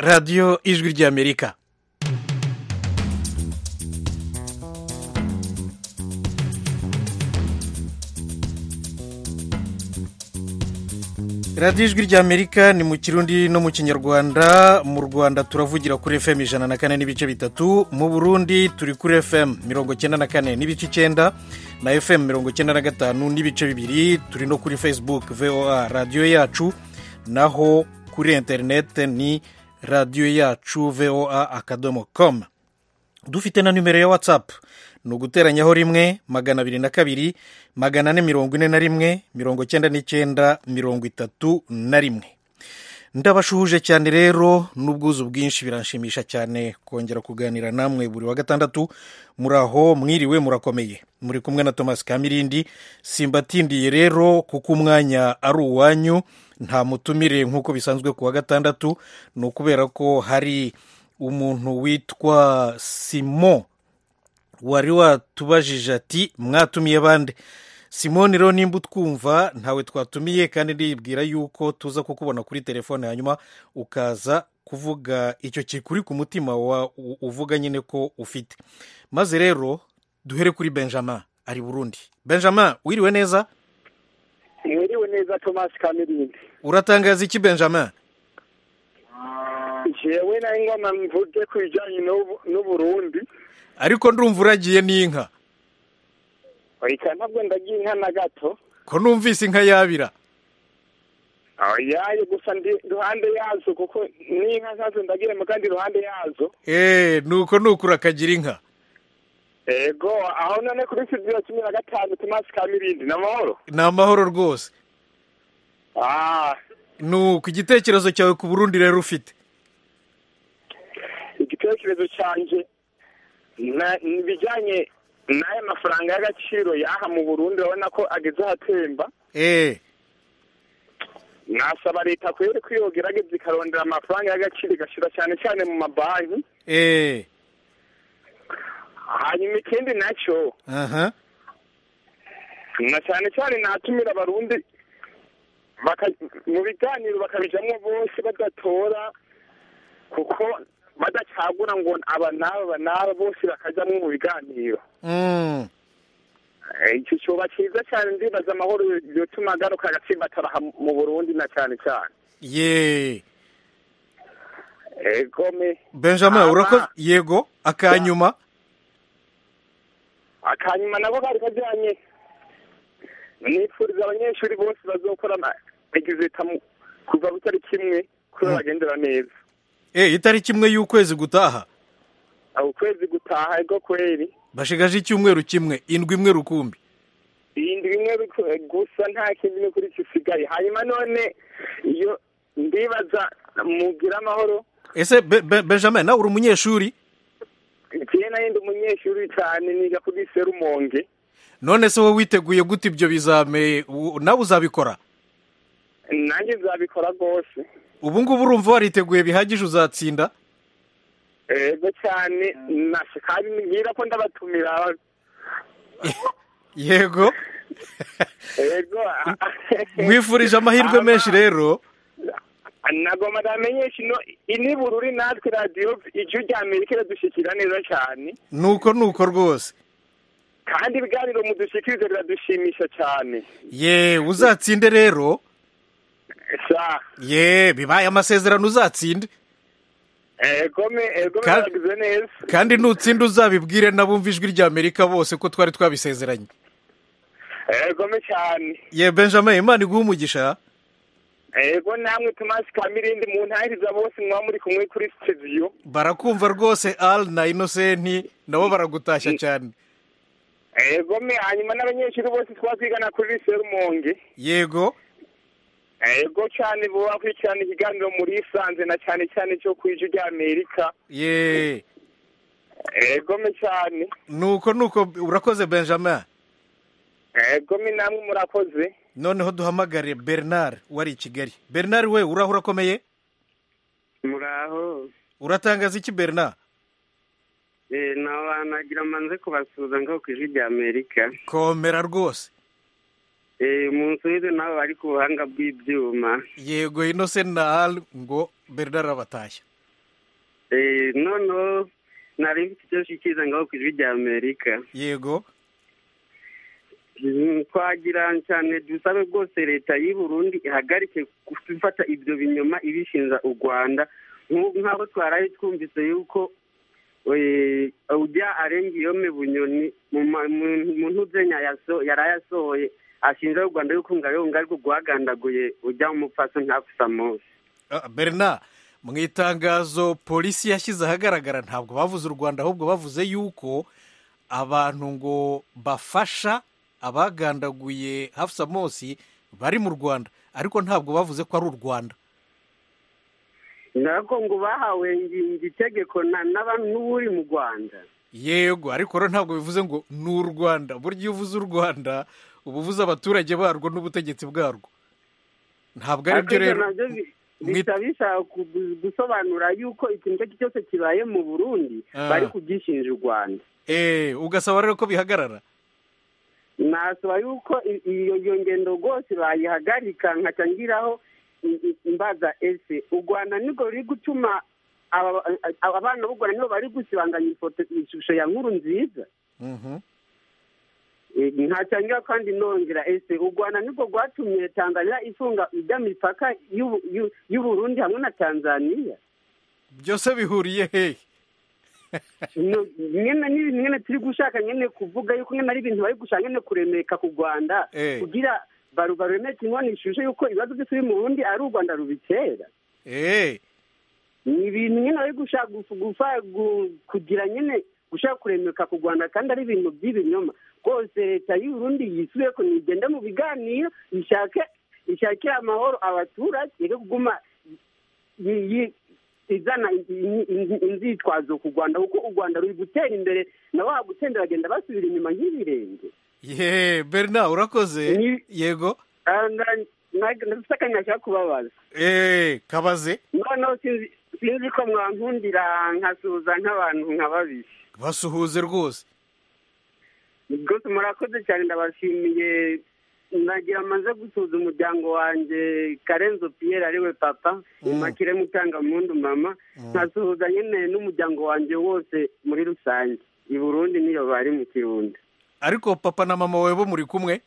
radiyo ijwi ry'amerika radiyo ijwi ry'amerika ni mu kirundi no mu kinyarwanda mu rwanda turavugira kuri fm ijana na kane n'ibice bitatu mu burundi turi kuri fm mirongo icyenda na kane n'ibice icyenda na fm mirongo icyenda na gatanu n'ibice bibiri turi no kuri facebook voa radiyo yacu naho kuri interineti ni radiyo yacu voa akadomo komu dufite na nimero ya watsapu ni uguteranyaho rimwe magana abiri na kabiri magana ane mirongo ine na rimwe mirongo icyenda n'icyenda mirongo itatu na rimwe ndabashuhuje cyane rero n'ubwuzu bwinshi biranshimisha cyane kongera kuganira namwe buri wa gatandatu muri aho mwiriwe murakomeye muri kumwe na thomas kamirindi simbatindiye rero kuko umwanya ari uwanyu nta mutumire nk'uko bisanzwe ku wa gatandatu ni ukubera ko hari umuntu witwa simon wari watubajije ati mwatumiye bande simoni rero nimba utwumva ntawe twatumiye kandi ndibwira yuko tuza kukubona kuri telefone hanyuma ukaza kuvuga icyo kikuri ku mutima uvuga nyine ko ufite maze rero duhere kuri benjamin ari burundi benjamin wiriwe neza mwiriwe neza thomas kamirindi uratangaza iki benjamin jewe na ingoma mvuge ku bijyanye n'ubu- n'uburundi ariko ndumva uragiye n'inka oya ntabwo ndagiye inka na gato ko numvise inka yabira yayo gusa ndi iruhande yazo kuko n'inka nkazo ndagiye mu kandi iruhande yazo eee nuko nukura akagira inka ego aho none kuri studio cumi na gatanu thomas kamirindi ni amahoro ni amahoro rwose Ah, nuko igitekerezo cyawe ku burundi rero ufite igitekerezo cyanjye na- ni ibijyanye n'aya mafaranga y'agaciro y'aha mu burundi urabona ko ageze ahatemba eee nasaba leta kubera ko iyo gerageza ikarondera amafaranga y'agaciro igashyira cyane cyane mu mabanki eee hanyuma ikindi nacyo aha na cyane cyane natumira abarundi baka- mu biganiro bakabijamo bose badatora kuko badacagura ngo aba n'aba aba n'aba bose bakajyamo mu biganiro Mm. Eh, icyo cyoba cyiza cyane ndibaza amahoro yotuma agaruka agatsimbatabaha mu burundi na cyane cyane ye egome benjamin Ama. urakoze yego akanyuma akanyuma nabo kari kajyanye nifuriza abanyeshuri bose bazokora ama- exita mu- kuva butari kimwe kubera bagendera neza e itariki imwe y'ukwezi gutaha aho ukwezi gutaha ego kweri bashigaje icyumweru kimwe indwi imwe rukumbi iyindi bimwe biku- gusa nta kindi n'ukuri gisigaye hanyuma none iyo ndibaza mugira amahoro ese Be- Be- benjamin nawe uri umunyeshuri njyewe nayindi umunyeshuri cyane niga kuri serumonge none se wowe witeguye gute ibyo bizame u- nawe uzabikora nanjye nzabikora rwose ubu ngubu urumva wariteguye bihagije uzatsinda ego cyane nashe kandi mbwira ko ndabatumira yego ego mwifurije amahirwe Ama- menshi rero nagomba ndamenyesha ino inibururi natwe radiyo ijwi rya amerika iradushyikira neza cyane nuko nuko rwose kandi ibiganiro mudushyikiriza biradushimisha cyane ye uzatsinde rero sa ye bibaye amasezerano uzatsinde egome egome Ka- baragize neza kandi nutsinda uzabibwire n'abumva ijwi ry'amerika bose ko twari twabisezeranye egome cyane ye benjamin imana iguha umugisha ego namwe tomasi kamirindi mu ntangiriza bose mwaba muri kumwe kuri sitidiyo barakumva rwose al na inosenti nabo baragutashya cyane egome hanyuma n'abanyeshuri bose twaba twigana kuri serumonge yego ego cyane bo bakurikirana ikiganiro muri isanze na cyane cyane cyo ku ijwi rya amerika ye egome cyane nuko nuko urakoze benjamin egome namwe murakoze noneho duhamagare bernard wari i kigali bernard we uraho urakomeye muraho uratangaza iki bernard Eh, nawe nagira manze kubasuhuza ngaho ku ijwi rya amerika komera rwose eh munsubize nawe bari ku buhanga bw'ibyuma yego inose nal ngo bernard abatashya eh noneho nari mfite icyo nshikiriza ngaho ku ijwi rya amerika yego Mm, twagira cyane dusabe rwose leta y'u Burundi ihagarike gufata ibyo binyoma ibishinja u rwanda Nk'u- nk'aho twaraye twumvise yuko eh, ujya arenga iyome bunyoni mu ma- mu- mu ntuzenya yaso- yaraye asohoye ashinja u rwanda yuko ngayonga ariko rwagandaguye ujya umupfasi ntakusamusi Ah, bernard mu itangazo polisi yashyize ahagaragara ntabwo bavuze u rwanda ahubwo bavuze yuko abantu ngo bafasha abagandaguye hafusa Mosi bari mu rwanda ariko ntabwo bavuze ko ari u rwanda nako ngo bahawe ngingi itegeko na- n'abantu n'uburi mu rwanda yego ariko rero ntabwo bivuze ngo ni u rwanda burya iyo uvuze u rwanda uba uvuze abaturage barwo n'ubutegetsi bwarwo ntabwo ari byo Ariko rero ibyo nabyo bi- bisa bishaka kugu- gusobanura yuko ikintu icyo ari cyo cyose kibaye mu burundi Ah. bari kugishinja u rwanda Eh, ugasaba rero ko bihagarara nasaba yuko i- iyo iyo ngendo rwose bayihagarika nkaca ngiraho i- i- imbaza ese u rwanda nibwo ruri gutuma aba- aba- abana b'u rwanda nibo bari gusibanganya ifoto ishusho ya nkuru nziza Mhm. Eh, ntacyangwa kandi nongera ese u rwanda nibwo rwatumye tanzania ifunga ijya mipaka y'u- y'u- y'uburundi hamwe na tanzania byose bihuriye hehe No, nyene n'ibi nyene turi gushaka nyene kuvuga yuko nyene ari ibintu bari gushaka nyene kuremeka ku rwanda Eh. kugira baru baremeke inkono ishusho yuko ibibazo byose biri mu burundi ari u rwanda rubitera Eh, ni ibintu nyene bari gushaka gufu- gufa gu- kugira nyene gushaka kuremeka ku rwanda kandi ari ibintu by'ibinyoma rwose leta y'uburundi yisubireko nigenda mu biganiro ishake ishakire amahoro abaturage iri kuguma yi- yi- izana in- in- inzitwazo ku rwanda kuko u rwanda ruri gutera imbere nabo bagutenda bagenda basubira inyuma nk'ibirenge ye bernard urakoze Ni- yego Ah, na- na- ndafise akanya nshaka kubabaza Eh, kabaze noneho sinzi sinzi ko mwankundira nkasuhuza nk'abantu nk'ababishi basuhuze rwose rwose murakoze cyane ndabashimiye nagira amaze gusuhuza umuryango wanjye karenzo piyeri ariwe papa umakire mutanga mundu mama nkasuhuza nyine n'umuryango wanjye wose muri rusange i burundi niyo bari mu kirundi ariko papa na mama wawe bo muri kumwe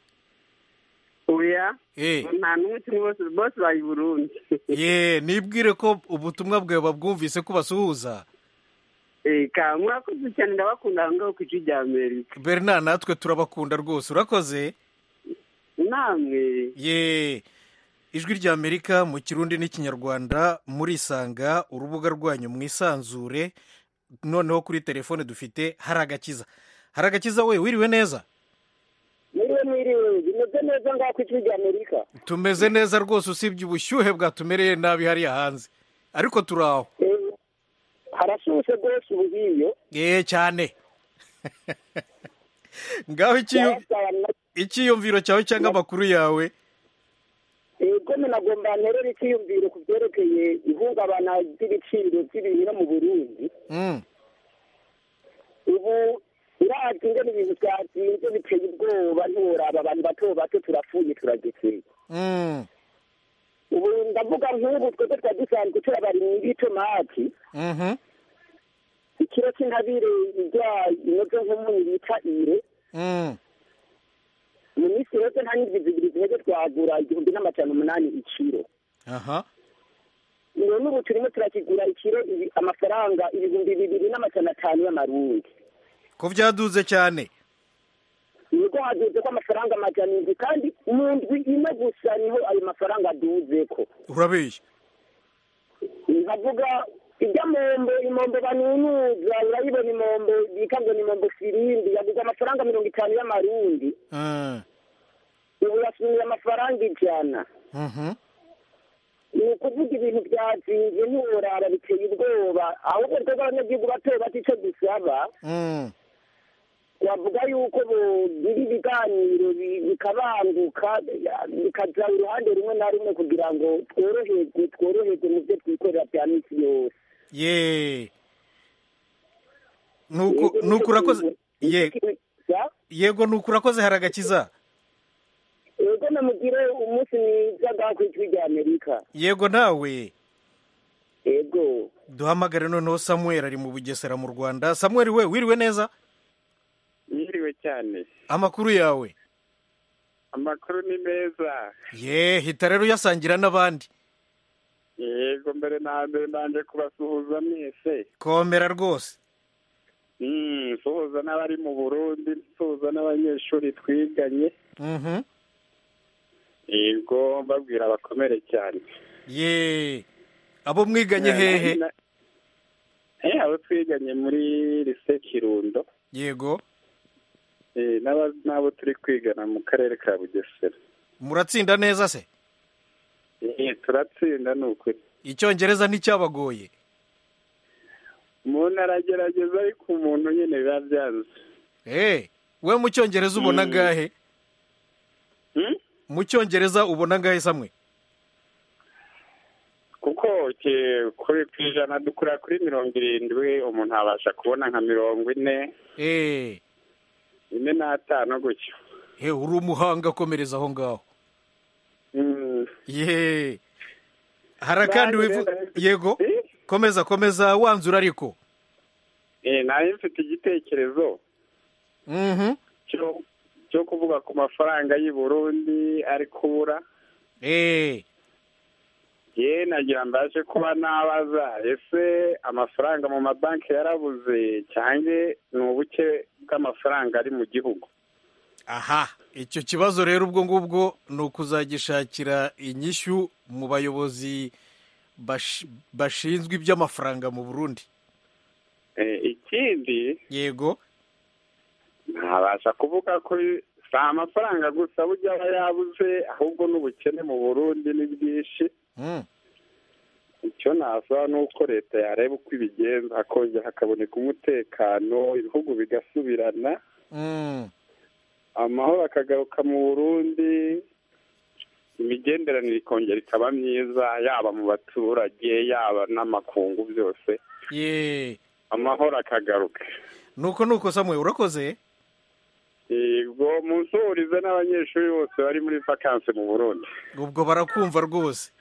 oya Eh, nta n'umwe kimwe bose bose bari i burundi ye nibwire ko ubutumwa bwawe babwumvise ko basuhuza Eh, ka murakoze cyane ndabakunda aho ngaho ku ijwi rya amerika bernard natwe turabakunda rwose urakoze namwe ye ijwi rya amerika mu kirundi n'ikinyarwanda murisanga urubuga rwanyu mwisanzure noneho kuri telefone dufite hari agakiza hari agakiza we wiriwe neza niwe mwiriwe bimeze neza ngaho ku ijwi rya amerika tumeze neza rwose usibye ubushyuhe bwatumereye nabi hariya hanze ariko turi aho Eh, harashushe rwose ubu nk'iyo ye cyane ngaho ikiyu- icyiyumviro cyawe cyangwa amakuru yawe ego nagomba nterera icyiyumviro ku byerekeye ihungabana ry'ibiciro by'ibintu mu burundi Mm, ubu urazi ngo ni ibintu byatinze biteye ubwoba nturaba abantu bato bato turapfuye turagekeye mm, ubu ndavuga nk'ubu twebwe twari dusanzwe turabarimye ibitomati mhm, ikiro cy'intabire irya inoze nk'umunyu bita ire mm. minisitiri wese nta nyirigezi ebyiri ziheze twagura igihumbi n'amajana umunani ikiro aha none ubu turimo turakigura ikiro ibi- amafaranga ibihumbi bibiri n'amajana atanu y'amarundi ko byaduze cyane nibwo haduze ko amafaranga amajana indwi kandi mu ndwi ine gusa niho ayo mafaranga aduze ko urabeshya nkavuga iby'amombo imombo banunuza urayibona imombo bita ngo ni imombo firindi yaguze amafaranga mirongo itanu y'amarundi Mm, ubu yasumiye amafaranga ijana mhm. ni ukuvuga ibintu byatsinze ntiworara biteye ubwoba ahubwo twebwe abanyagihugu bato bato icyo dusaba Mm, twavuga yuko bogira ibiganiro bi- bikabanguka bikaja uruhande rumwe na rumwe kugira ngo tworoherwe tworoherwe mu byo twikorera bya minsi yose ye Nuku- nuku urakoze ye Ya? yego nuko urakoze hari agakiza E, yego namugire umunsi mwiza bwakwica rya amerika yego nawe yego duhamagare noneho samuel ari mu bugesera mu rwanda samuel we wiriwe neza yiriwe cyane amakuru yawe amakuru ni meza ye hita rero uyasangira n'abandi yego mbere na mbere nanje kubasuhuza mwese komera rwose Mm, nsuhuza n'abari mu burundi nsuhuza n'abanyeshuri twiganye Mhm. yego mbabwira bakomere cyane ye abo mwiganye hehe Eh, abo twiganye muri lise kirundo yego Eh, n'aba- n'abo turi kwigana mu karere ka bugesera muratsinda neza se Eh, turatsinda ni ukuri icyongereza nticyabagoye umuntu aragerageza ariko umuntu nyine biba byanze Eh, we mu cyongereza ubona Mm. gahe Hmm? mu cyongereza ubona gahe samwe kuko ki- kuri ku ijana dukura kuri mirongo irindwi umuntu abasha kubona nka mirongo ine Eh, ine n'atanu gutyo he uri umuhanga akomereza aho ngaho Mm. ye hari akandi Nanjye wivu rero- yego Eh? komeza komeza wanzura ariko Eh, nari mfite igitekerezo Mhm. cyo cyo kuvuga ku mafaranga y'i burundi ari kubura Eh, ye nagira mbashe kuba nabaza ese amafaranga mu mabanki yarabuze cyangwa ni ubuke bw'amafaranga ari mu gihugu aha icyo kibazo rero ubwo ngubwo ni ukuzagishakira inyishyu mu bayobozi bash- bashinzwe iby'amafaranga mu burundi Eh, ikindi yego ntabasha kuvuga ko si amafaranga gusa burya aba yabuze ahubwo n'ubukene mu burundi ni bwinshi Mm. icyo nasaba ni uko leta yareba uko ibigenza hakongera hakaboneka umutekano ibihugu bigasubirana Mm. amahoro akagaruka mu burundi imigenderanire ikongera ikaba myiza yaba mu baturage yaba n'amakungu byose ye amahoro akagaruka nuko nuko samwe urakoze yego munsuhurize n'abanyeshuri bose bari muri vakansi mu burundi ubwo barakumva rwose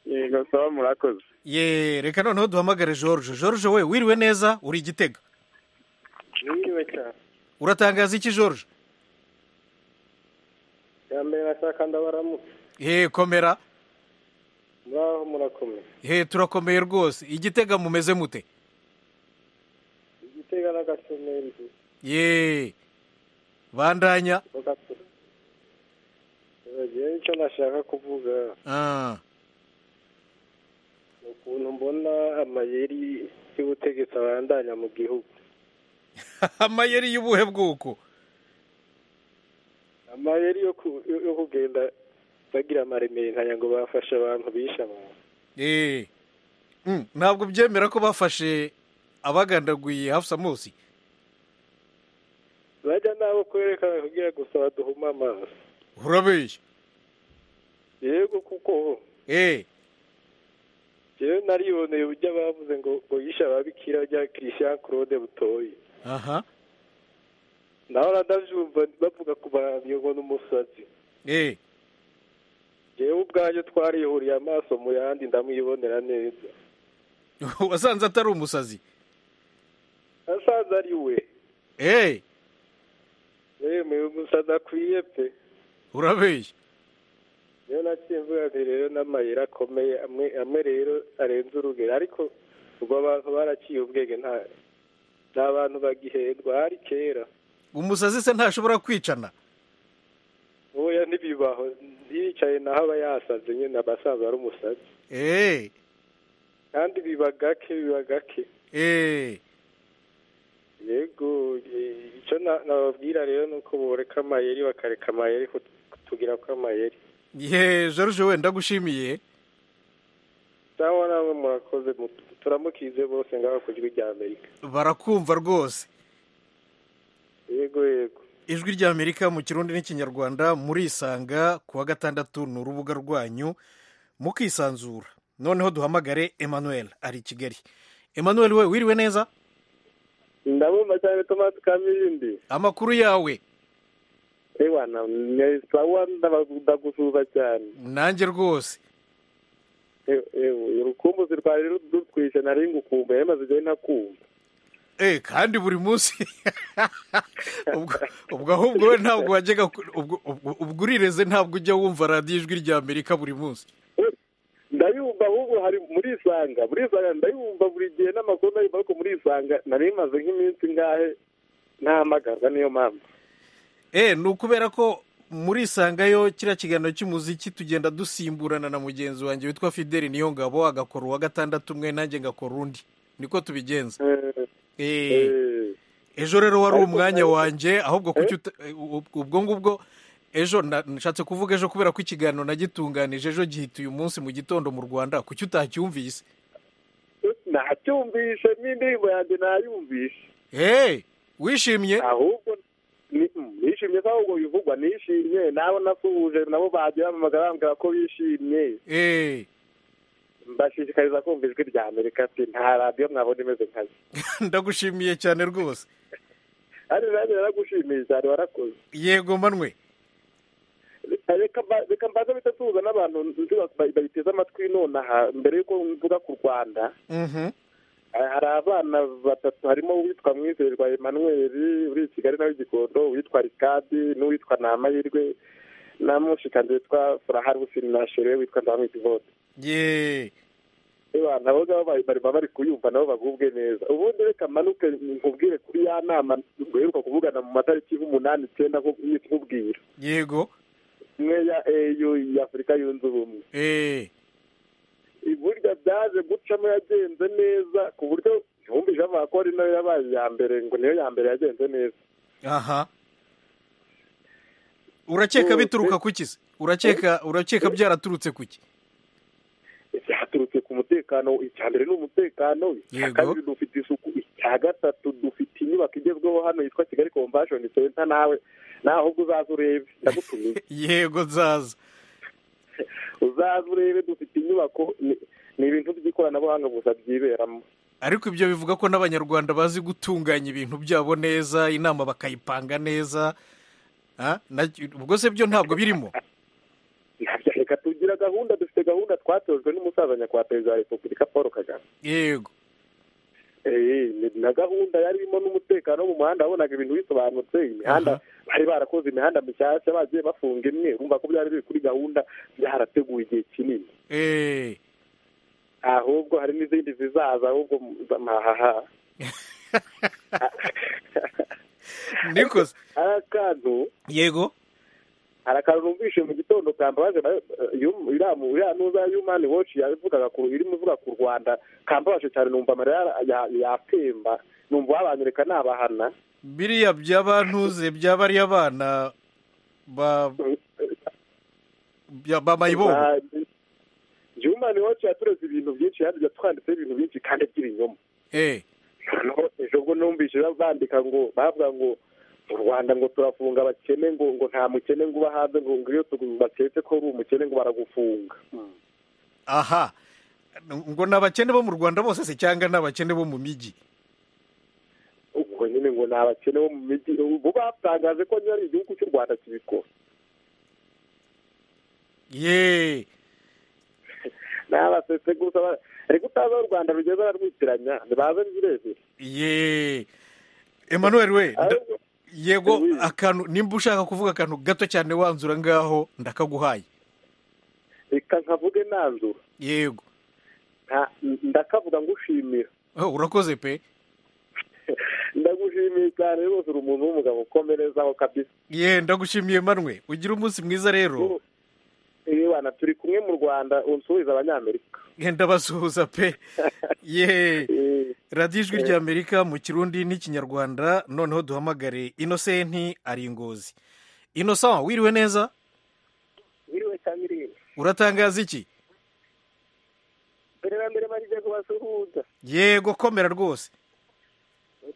yego saba murakoze ye reka noneho duhamagare george george we wiriwe neza uri igitega biriwe cyane uratangaza iki george bwa mbere nashaka ndabaramutse he komera muraho murakomeye he turakomeye rwose igitega mumeze mute igitega n'agasumeri ye bandanya bagakura ngewe icyo nashaka kuvuga Ah, ni ukuntu mbona amayeri y'ubutegetsi abandanya mu gihugu amayeri y'ubuhe bwoko amayeri yo ku- yo- yo kugenda bagira amaremerinkanyo ngo bafashe abantu bishe abantu Eh, mm, ntabwo byemera ko bafashe abagandaguye hafusa musi bajya nabo kwerekana kugira gusa baduhuma amaso urabeshya yego kuko Eh, yewe nariboneye uburyo bavuze ngo ngo yishe ababikira rya christian claude butoyi aha nawe uranabyumva bavuga ku bantu ngo ni umusazi eh, yewe ubwanjye twarihuriye amaso mu yandi ndamwibonera neza wasanze atari umusazi asanze ari we Eh, yewe umusazi akwiye pe urabeshya niyo nakinvuga nti rero n'amayeri akomeye amwe amwe rero arenze urugero ariko ubwo abantu baraciye ubwenge nta ni abantu bagihendwa hari kera umusazi se ntashobora kwicana ubuya ntibibaho yicaye naho aba yasaze nyine aba asanzwe ari umusazi Eh, kandi biba gake biba gake eh, yego eh, icyo na- nababwira rero ni uko boreka amayeri bakareka amayeri kut- kutugira ko amayeri ye george we ndagushimiye cyangwa namwe murakoze mu- turamukize bose ngaho ku jwi rya amerika barakumva rwose yego yego ijwi rya amerika mu kirundi n'ikinyarwanda murisanga ku wa gatandatu ni urubuga rwanyu mukisanzura noneho duhamagare emmanuel ari i kigali emmanuel we wiriwe neza ndabumva cyane tomasi kamilindi amakuru yawe ewana sawa ndagusuhuza cyane nanjye rwose E- ewe urukumbuzi rwari ru- rutwishe nari ngukumbuye ariko maze igihe ntakumva Eh, kandi buri munsi ubwo ubwo ahubwo we ntabwo wajyaga ku- ubwo- ubwo- ubwo urireze ntabwo ujya wumva radiyo ijwi rya amerika buri munsi ndayumva ahubwo hari muri isanga muri isanga ndayumva buri gihe n'amakuru ndayumva ariko muri isanga nari maze nk'iminsi ngahe ntahamagarwa niyo mpamvu Eh, ni ukubera ko muri isangayo kiriya kiganiro cy'umuziki tugenda dusimburana na mugenzi wanjye witwa fideli niyo ngabo agakora uwa gatandatu umwe nanjye ngakora undi niko tubigenza Eh, Eh, eh, ejo rero wari Ariko umwanya nawe- wanjye ahubwo kuki uta- eh, ub- ubwo ngubwo ejo na- nashatse kuvuga ejo kubera ko ikiganiro nagitunganije ejo gihita uyu munsi mu gitondo mu rwanda kuki utacyumvise nacyumvishe n'indirimbo yanjye nayumvishe eee wishimye ahubwo ni- nishimye se ahubwo bivugwa nishimye nabo nasuhuje nabo bagiye bampamagara bambwira ko bishimye eee mbashishikariza kumva ijwi rya amerika ati nta radiyo mwabona imeze nkayo ndagushimiye cyane rwose ari nanjye naragushimiye cyane warakoze yego manwe reka mba- reka mbanze bita tuza n'abantu nzi ba- ba- babiteze amatwi nonaha mbere y'uko mvuga ku rwanda Mhm. ha- hari abana batatu harimo uwitwa mwizerwa emmanuel uri i kigali nawe gikondo uwitwa rikadi n'uwitwa namahirwe na mushikanje witwa furahari usini na shere witwa ndamwiti vote yeee Ewa, nabo ngabo bari bari baba bari kuyumva nabo bagubwe neza ubundi reka manuke nkubwire kuri ya nama duheruka kuvugana mu matariki y'umunani icyenda nko kubwira yego imwe ya eyu y'afurika yunze ubumwe eee burya byaje gucamo yagenze neza ku buryo ntibumvije bavuga ko ari nayo yabaye iya mbere ngo niyo ya mbere yagenze neza aha urakeka bituruka ku ki se urakeka urakeka byaraturutse ku ki byaturutse ku mutekano icya mbere ni umutekano icya Yego. kabiri dufite isuku icya gatatu dufite inyubako igezweho hano yitwa kigali convention center nawe nawe ahubwo uzaza urebe ndagutumiye yego nzaza uzaze urebe dufite inyubako ni- ni ibintu by'ikoranabuhanga gusa byiberamo ariko ibyo bivuga ko n'abanyarwanda bazi gutunganya ibintu byabo neza inama bakayipanga neza Ah, na- ubwo se byo ntabwo birimo Ntabyo- reka tugira gahunda dufite gahunda twatojwe n'umusaza nyakubahwa perezida wa repubulika paul kagame yego Eh, ni- na gahunda yari irimo n'umutekano wo mu muhanda wabonaga ibintu bisobanutse imihanda bari barakoze imihanda mishyashya bagiye bafunga imwe urumva ko byari biri kuri gahunda byarateguwe igihe kinini Eh. ahubwo hari n'izindi zizaza ahubwo mahaha niko se. hari akantu yego hari akantu numvise mu gitondo kambabaje nayo, eh, yum- iriya mu- iriya nuza yumani woci yabivugaga ku irimo ivuga ku rwanda kambabaje cyane numva amarira ya- ya- yatemba numva wabanyereka nabahana biriya byabantuze byaba ari abana ba bya- ba mayibobo yumani woci yatureze ibintu byinshi yandi yatwanditseho ibintu byinshi kandi by'ibinyoma Eh. noneho ejo bwo numvise bandika ngo bavuga ngo mu rwanda ngo turafunga abakene ngo ngo nta mukene ngo uba hanze ngo ngo iyo tugu- baketse ko uri umukene ngo baragufunga aha ngo ni abakene bo mu rwanda bose se cyangwa ni abakene bo mu mijyi ubwo nyine ngo ni abakene bo mu mijyi ubu batangaje ko nyine ari igihugu cy'u rwanda kibikora yeee n'abasetse gusa ba- ariko utazi aho u rwanda rugeze bararwitiranya ntibaze birebire yeee emmanuel we nda- Ahubwo yego Oui. akantu nimba ushaka kuvuga akantu gato cyane wanzura ngaho ndakaguhaye reka nkavuge nanzura yego nta- ndakavuga ngushimira Oh, urakoze pe ndagushimiye cyane rwose uri umuntu w'umugabo ukomerezaho kabisa ye ndagushimiye manwe ugira umunsi mwiza rero wana turi kumwe mu rwanda unsubiza abanyamerika ye ndabasuhuza pe ye Eh, radiyo ijwi rya amerika mu kirundi n'ikinyarwanda noneho duhamagare inosenti ari ingozi inosa wiriwe neza biriwe cyane ireba uratangaza iki mbere na mbere barije kubasuhuza yego komera rwose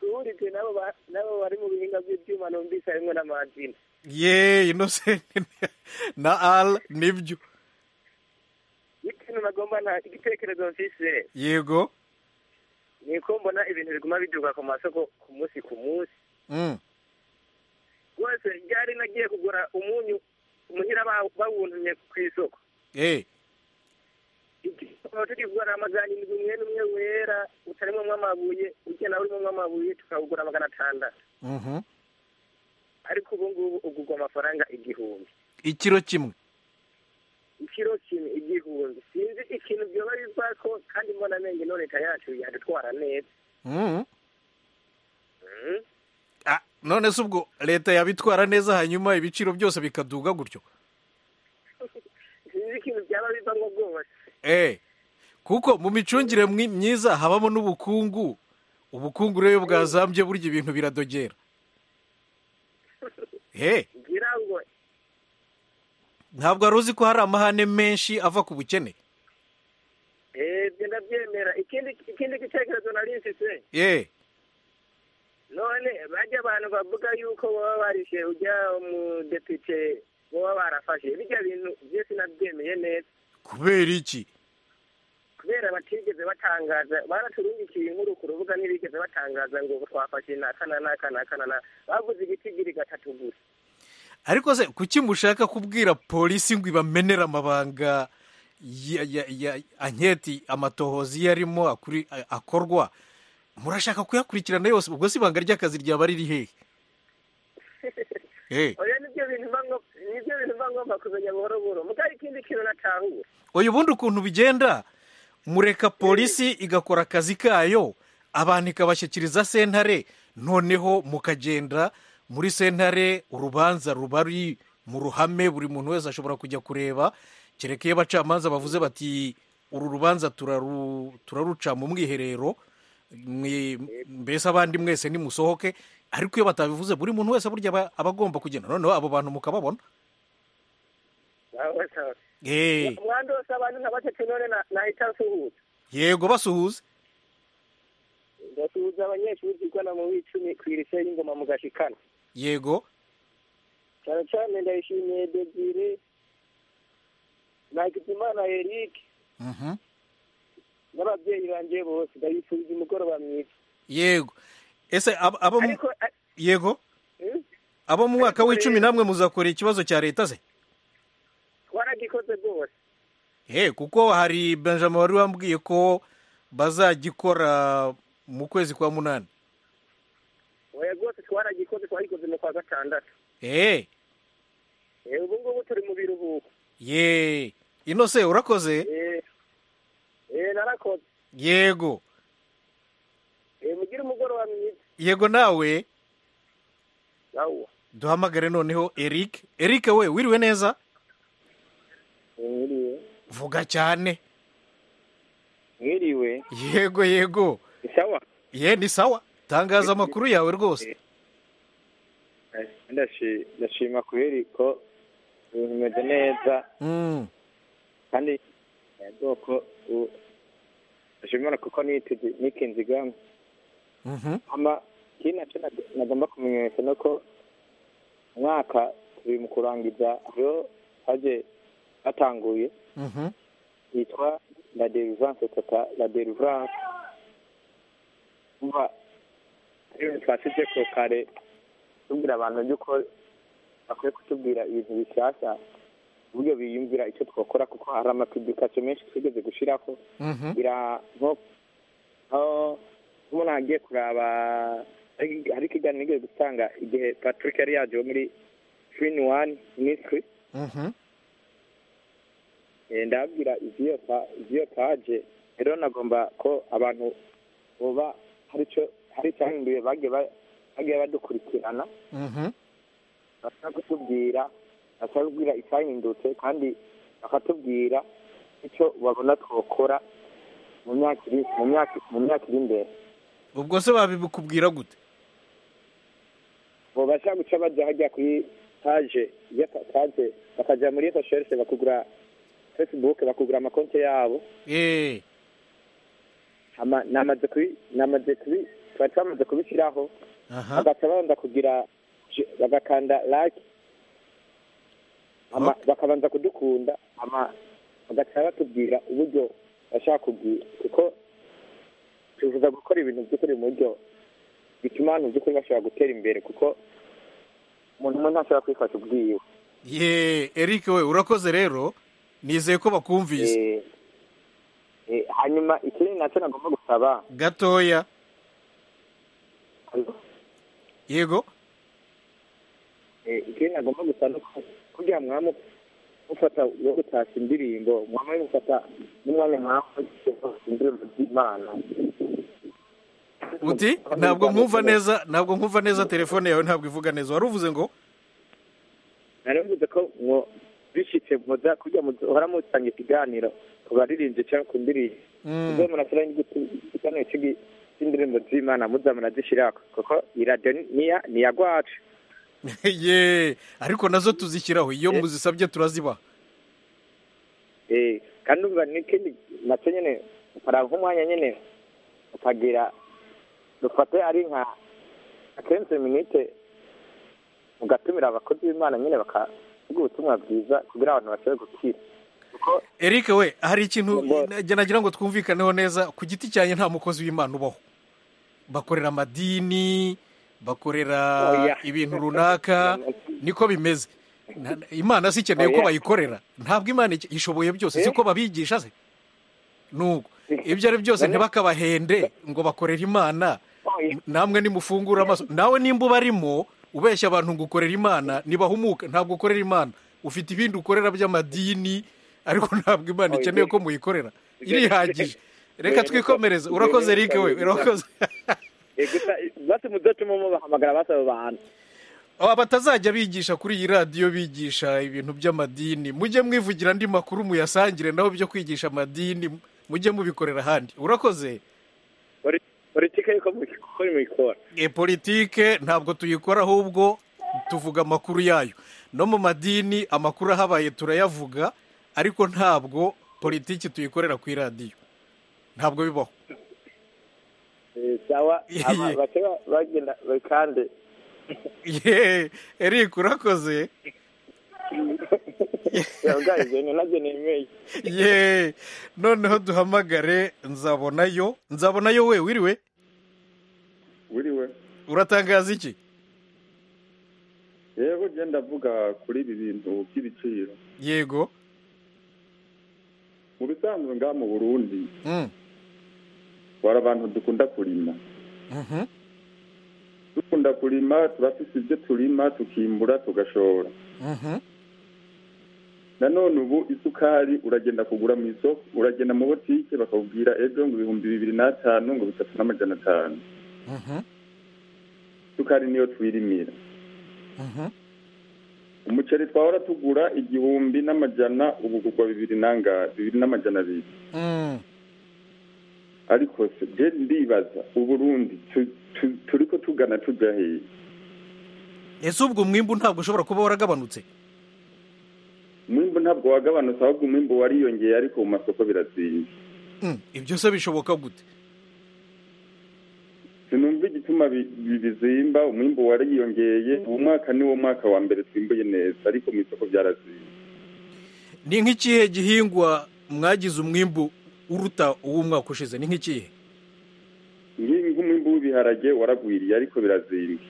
duhurijwe n'abo ba- n'abo bari mu bihinga by'ibyuma numvise harimo n'amazina ye inosenti na ara nibyo n'ikintu nagomba nta igitekerezo mfise yego ni uko mbona ibintu biguma biduka ku masoko ku munsi ku munsi Mm. rwose ryari nagiye kugura umunyu umuhira bawu- bawuntumye ku isoko eee tukaba turi kugura amagana arindwi umwe n'umwe wera utarimo amabuye ugenda urimo amabuye tukawugura magana atandatu ariko ubu ngubu ugurwa amafaranga igihumbi ikiro kimwe ikiro kimwe igihumbi sinzi ikintu byoba biva ko kandi mbona amenge no leta yacu yadutwara neza Mhm. Mm. Ah, none se ubwo leta yabitwara neza hanyuma ibiciro byose bikaduga gutyo sinzi ikintu byaba bivamo rwose eee kuko mu micungire mwi- myiza habamo n'ubukungu ubukungu rero iyo bwazambye burya ibintu biradogera eee ngira ngo ntabwo wari uzi ko hari amahane menshi ava ku bukene ebyo ndabyemera ikindi ikindi gitekerezo nari mfise eee none bajya abantu bavuga yuko baba barishe ujya umudepite baba barafashe bijya bintu byo sinabyemeye neza kubera iki kubera batigeze batangaza baraturungikiye inkuru ku rubuga ntibigeze batangaza ngo twafashe n'aka na n'aka n'aka na n'aka bavuze igitigiri gatatu gusa ariko se kuki mushaka kubwira polisi ngo ibamenere amabanga ya- ya- ya- anketi amatohozi iyo arimo akuri- a- akorwa murashaka kuyakurikirana yose ubwo si ibanga ry'akazi ryaba riri hehe Eh, oya nibyo bintu mba ngomba- nibyo bintu mba ngomba kumenya buhoro buhoro mugari ikindi kintu natahura oya ubundi ukuntu bigenda mureka polisi igakora akazi kayo abantu ikabashyikiriza sentare noneho mukagenda muri sentare urubanza ruba ruri mu ruhame buri muntu wese ashobora kujya kureba kereka iyo abacamanza bavuze bati uru rubanza turaru- turaruca mu mwiherero mwe- mbese abandi mwese nimusohoke ariko iyo batabivuze buri muntu wese burya aba aba agomba kugenda noneho abo bantu mukababona Sawa, sawa. Eh, umwanda wose abantu ntabatatu none na- nahita nsuhuza yego basuhuza ndasuhuza abanyeshuri zigana mu w'icumi ku irise y'ingoma mu gashikana yego cyane cyane ndayishimiye dezire nagizimana eric Mhm. n'ababyeyi banjye bose ndayifuriza umugoroba mwiza yego ese ab- abo mu- ariko a- yego hmm? abo mu mwaka Ariko w'icumi rero- namwe muzakora ikibazo cya leta se waragikoze rwose he kuko hari benjamin wari wambwiye ko bazagikora mu kwezi kwa munani oya rwose twaragikoze twagikoze mu kwa gatandatu eee Eh, ubu ngubu turi mu biruhuko ye ino se urakoze Eh, eh, narakoze yego Eh, mugire umugoroba mwiza yego nawe yawuwa duhamagare noneho eric eric we wiriwe neza mwiriwe vuga cyane mwiriwe yego yego sawa ye ni sawa tangaza amakuru yawe rwose ndashi- ndashima kubera ko ibintu bimeze neza Mm. kandi ubwoko ndashimira kuko niteze- nikinze igama Mhm. ama ikindi nacyo nag- nagomba kumenyesha ni uko umwaka turi mu kurangiza aho haje hatanguye Mhm. yitwa la delivrance tata la delivrance umva rero twasize ko kare tubwira abantu yuko bakwiye kutubwira ibintu bishyashya uburyo biyumvira icyo twakora kuko hari amapiblikasiyo menshi twigeze gushiraho Mhm. bira nko aho umuntu agiye kuraba hari- hari ikiganiro nigeze gutanga igihe patrick yari yaje wo muri trini wani minisitiri Mhm. Eh, ndababwira iziyo pa- iziyo paje rero nagomba ko abantu boba hari icyo hari icyahinduye bagiye ba- bagiye badukurikirana Mhm. bashaka kutubwira bashaka kubwira icyahindutse kandi bakatubwira icyo babona twakora mu myaka iri mu myaka mu myaka iri imbere ubwo se babikubwira gute bobasha guca bajya hajya kuri paje ya pa- paje bakajya muri recherche bakugura facebook bakugura amakonti yabo eee Ama- namaze kubi namaze kubi twari twamaze kubishyiraho aha bagaca babanza kugira je- bagakanda like Ama- bakabanza kudukunda ama bagaca batubwira uburyo bashaka kubwira kuko tuvuga gukora ibintu by'ukuri mu buryo bituma abantu by'ukuri bashobora gutera imbere kuko umuntu umwe ntashobora kwifasha ubwiwe ye eric we urakoze rero nizeye ko bakumvise Eh, eh, hanyuma ikindi nacyo nagomba gusaba gatoya yego Eh, ikindi nagomba gusa ni uko kugira ngo mwaba mufata uwo gutashya indirimbo mwaba mufata n'umwanya mwaba indirimbo z'imana uti ntabwo nkumva neza ntabwo nkumva neza telefone yawe ntabwo ivuga neza wari uvuze ngo naravuze ko ngo bishitse muza kugira ngo uhora mutanga ikiganiro ku baririmbyi cyangwa ku ndirimbo Mm. muze murashyiraho igiganiro cy'igi- cy'indirimbo z'imana muza murazishyira kuko iyi radiyo ni- ni iya- ni iya gwacu ye ariko nazo tuzishyiraho iyo muzisabye turazibaha Eh, kandi umva n'ikindi nacyo nyine hari nk'umwanya nyine ukagira dufate ari nka akenshi minite ugatumira abakozi b'imana nyine bakavuga ubutumwa bwiza kugira abantu bashobore gukira kuko eric we hari ikintu Ngo- nagira nagira ngo twumvikaneho neza ku giti cyanjye nta mukozi w'imana ubaho bakorera amadini bakorera Oya. ibintu runaka niko bimeze Na- na- imana si ikeneye ko Oya. bayikorera ntabwo imana iki- ishoboye byose Eh. siko babigisha se nuko ibyo ari byose None- ntibakabahende ngo bakorere imana Oya. namwe nimufungura amaso nawe nimba ubarimo ubeshya abantu ngo ukorera imana ntibahumuka ntabwo ukorera imana ufite ibindi ukorera by'amadini ariko ntabwo imana Oya. ikeneye ko muyikorera irihagije reka twikomereze urakoze rike we urakoze Eh, gusa basi mudacuma mubahamagara basaba abantu aba batazajya bigisha kuri iyi radiyo bigisha ibintu by'amadini mujye mwivugira andi makuru muyasangire naho byo kwigisha amadini mujye mubikorera ahandi urakoze Poli- politike yuko mubikora mubikora e politike ntabwo tuyikora ahubwo tuvuga amakuru yayo no mu madini amakuru ahabaye turayavuga ariko ntabwo politiki tuyikorera ku iradiyo ntabwo bibaho Eh, sawa Ye. aba- bakeba bagenda kandi yeee erike urakoze yabwariye nabyo nemeye yeee noneho duhamagare nzabonayo nzabonayo we wiriwe wiriwe uratangaza iki yewe ugenda ndavuga kuri ibi bintu by'ibiciro yego mu bisanzwe ngaha mu burundi Mm, hari abantu dukunda kurima mhm. dukunda kurima turafise ibyo turima tukimbura tugashora Mhm. nanone ubu isukari uragenda kugura mu isoko uragenda mu botike bakakubwira ejo ngo ibihumbi bibiri n'atanu ngo bitatu n'amajana atanu Mhm. isukari niyo twirimira Mhm. umuceri twahora tugura igihumbi n'amajana ubu kugwa bibiri n'anga bibiri n'amajana abiri Mm. ariko se je ndibaza uburundi tu- tu- turiko tugana tuja hehe ese ubwo umwimbu ntabwo ushobora kuba waragabanutse umwimbu ntabwo wagabanutse ahubwo umwimbu wariyongeye ariko mu masoko birazinze Mm, ibyo se bishoboka gute sinumva igituma bi- bi- bizimba umwimbu wariyongeye uwo mwaka ni wo mwaka wa mbere twimbuye neza ariko mu isoko byarazinze ni nk'ikihe gihingwa mwagize umwimbu uruta uw'umwaka ushize ni nk'ikihe Nki- nk'umwimbu w'ibiharage waragwiriye ariko birazinze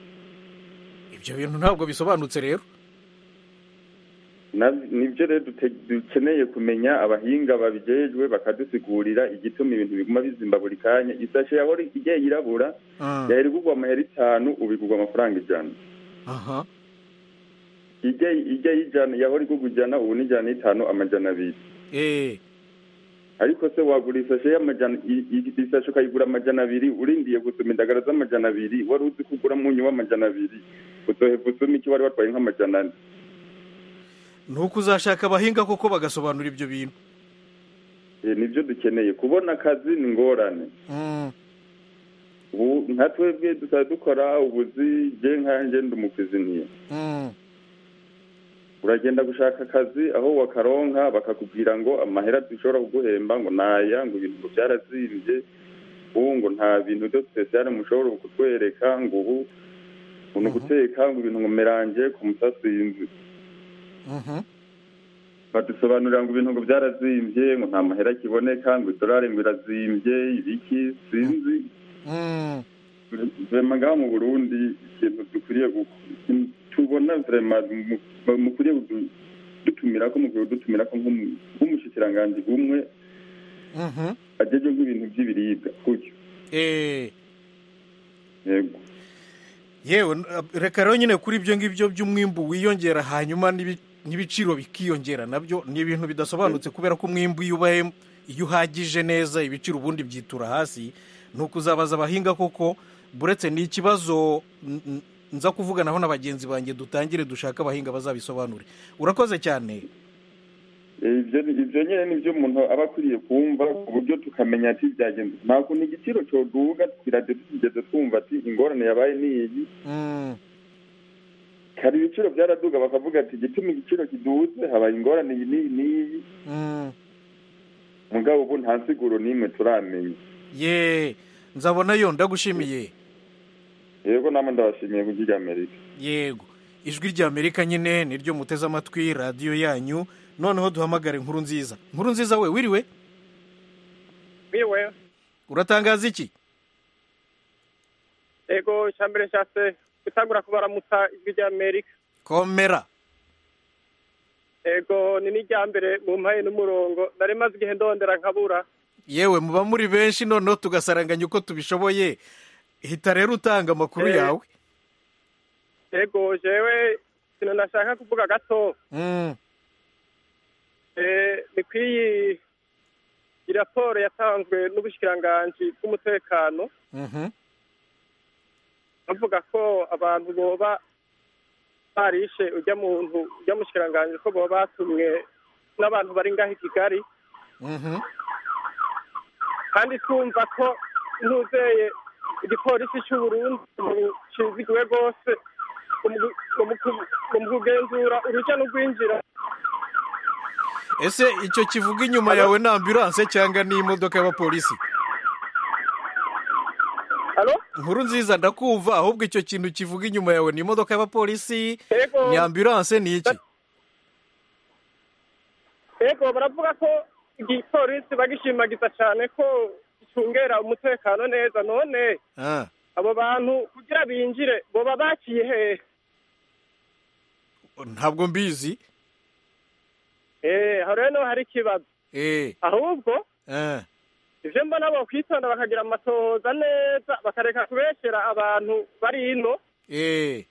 ibyo bintu ntabwo bisobanutse rero Na- nibyo rero dute- dukeneye kumenya abahinga babijejwe bakadusigurira igituma ibintu biguma bizimba buri kanya isashe yahora igiye yirabura Mm, yahera igurwa amahera itanu ubu igurwa amafaranga ijana aha ijya ijya y'ijana yahora igurwa ijana ubu ni ijana y'itanu amajana abiri Eh, ariko se wagura isashe y'amajana i- i- isashe ukayigura amajana abiri urindiye gusoma indagara z'amajana abiri wari uzi ko ugura munyu w'amajana abiri uzoheva usoma iki wari watwaye nk'amajana ane ni uko uzashaka abahinga koko bagasobanura ibyo bintu Eh, nibyo dukeneye kubona akazi ni ingorane Mm, ubu nka twebwe dusaba dukora ubuzi je nkanjye ndi umukiziniya mm, uragenda gushaka akazi aho wakaronka bakakubwira ngo amahera dushobora kuguhemba ngo naya ngo ibintu ngo byarazimbye ubu ngo nta bintu byo spesiyale mushobora kutwereka ngo ubu ngo ni uguteka ngo ibintu ngo meranje ku mutasinzi mhm. badusobanurira ngo ibintu ngo byarazimbye ngo nta mahera kiboneka ngo idolari ngo irazimbye ibiki sinzi Mm, vema ngaha mu burundi ikintu dukwiriye gu- ikintu tubona vema mu- mu- mukwiriye dutumira ko mukwiye dutumira ko nk'umushikiranganji umwe Mhm. ajejwe nk'ibintu by'ibiribwa kutyo Eh, yego yewe n- ab- reka rero nyine kuri ibyo ngibyo by'umwimbu wiyongera hanyuma n'ibi- n'ibiciro bikiyongera nabyo ni ibintu bidasobanutse kubera ko umwimbu iyo ubaye iyo uhagije neza ibiciro ubundi byitura hasi ni ukuzabaza abahinga koko buretse ni ikibazo n- n- nza kuvuganaho na bagenzi banjye dutangire dushaka abahinga bazabisobanure urakoze cyane Eh, ibyo ibyo nyine nibyo umuntu aba akwiriye kumva ku buryo tukamenya ati byagenze ntabwo ni igiciro cyoduga twirajya tugeze twumva ati ingorane yabaye ni iyi Mm, hari ibiciro byaraduga bakavuga ati igituma igiciro kiduze habaye ingorane iyi n'iyi n'iyi mm. mugabo ubu nta nsiguro n'imwe turamenya ye nzabona yo ndagushimiye yego namwe ndabashimiye ku ry'amerika yego ijwi rya amerika nyine niryo muteze amatwi radiyo yanyu noneho duhamagare nkuru nziza nkuru nziza we wiriwe biwe uratangaza iki yego icya mbere nshatse gutangura kubaramutsa ijwi rya amerika komera yego ni n'irya mbere mu mpaye n'umurongo nari maze igihe ndondera nkabura yewe muba muri benshi noneho tugasaranganya uko tubishoboye hita rero utanga amakuru Eh. yawe yego jewe ikintu nashaka kuvuga gato Mm, eh, ni kw'iyi iyi raporo yatanzwe n'ubushikiranganji bw'umutekano mhm, bavuga ko abantu boba barishe ujya muntu ujya mushikiranganji ko boba batumwe n'abantu bari ngaho i kigali mhm. kandi twumva ko ntuzeye igipolisi cy'u Burundi kizigiwe rwose mu- mu ku- mu kugenzura urujya n'urwinjira ese icyo kivuga inyuma yawe ni ambilanse cyangwa ni imodoka y'abapolisi Alo? nkuru nziza ndakumva ahubwo icyo kintu kivuga inyuma yawe ni imodoka y'abapolisi Yego, ni ambilanse ni iki yego baravuga ko igipolisi bagishimagiza cyane ko gicungera umutekano neza none Ah. abo bantu kugira binjire boba baciye hehe ntabwo mbizi Eh, aho rero niho hari ikibazo eh ahubwo eh ivyo mbona bo kwitonda bakagira amatohoza neza bakareka kubeshyera abantu bari ino eh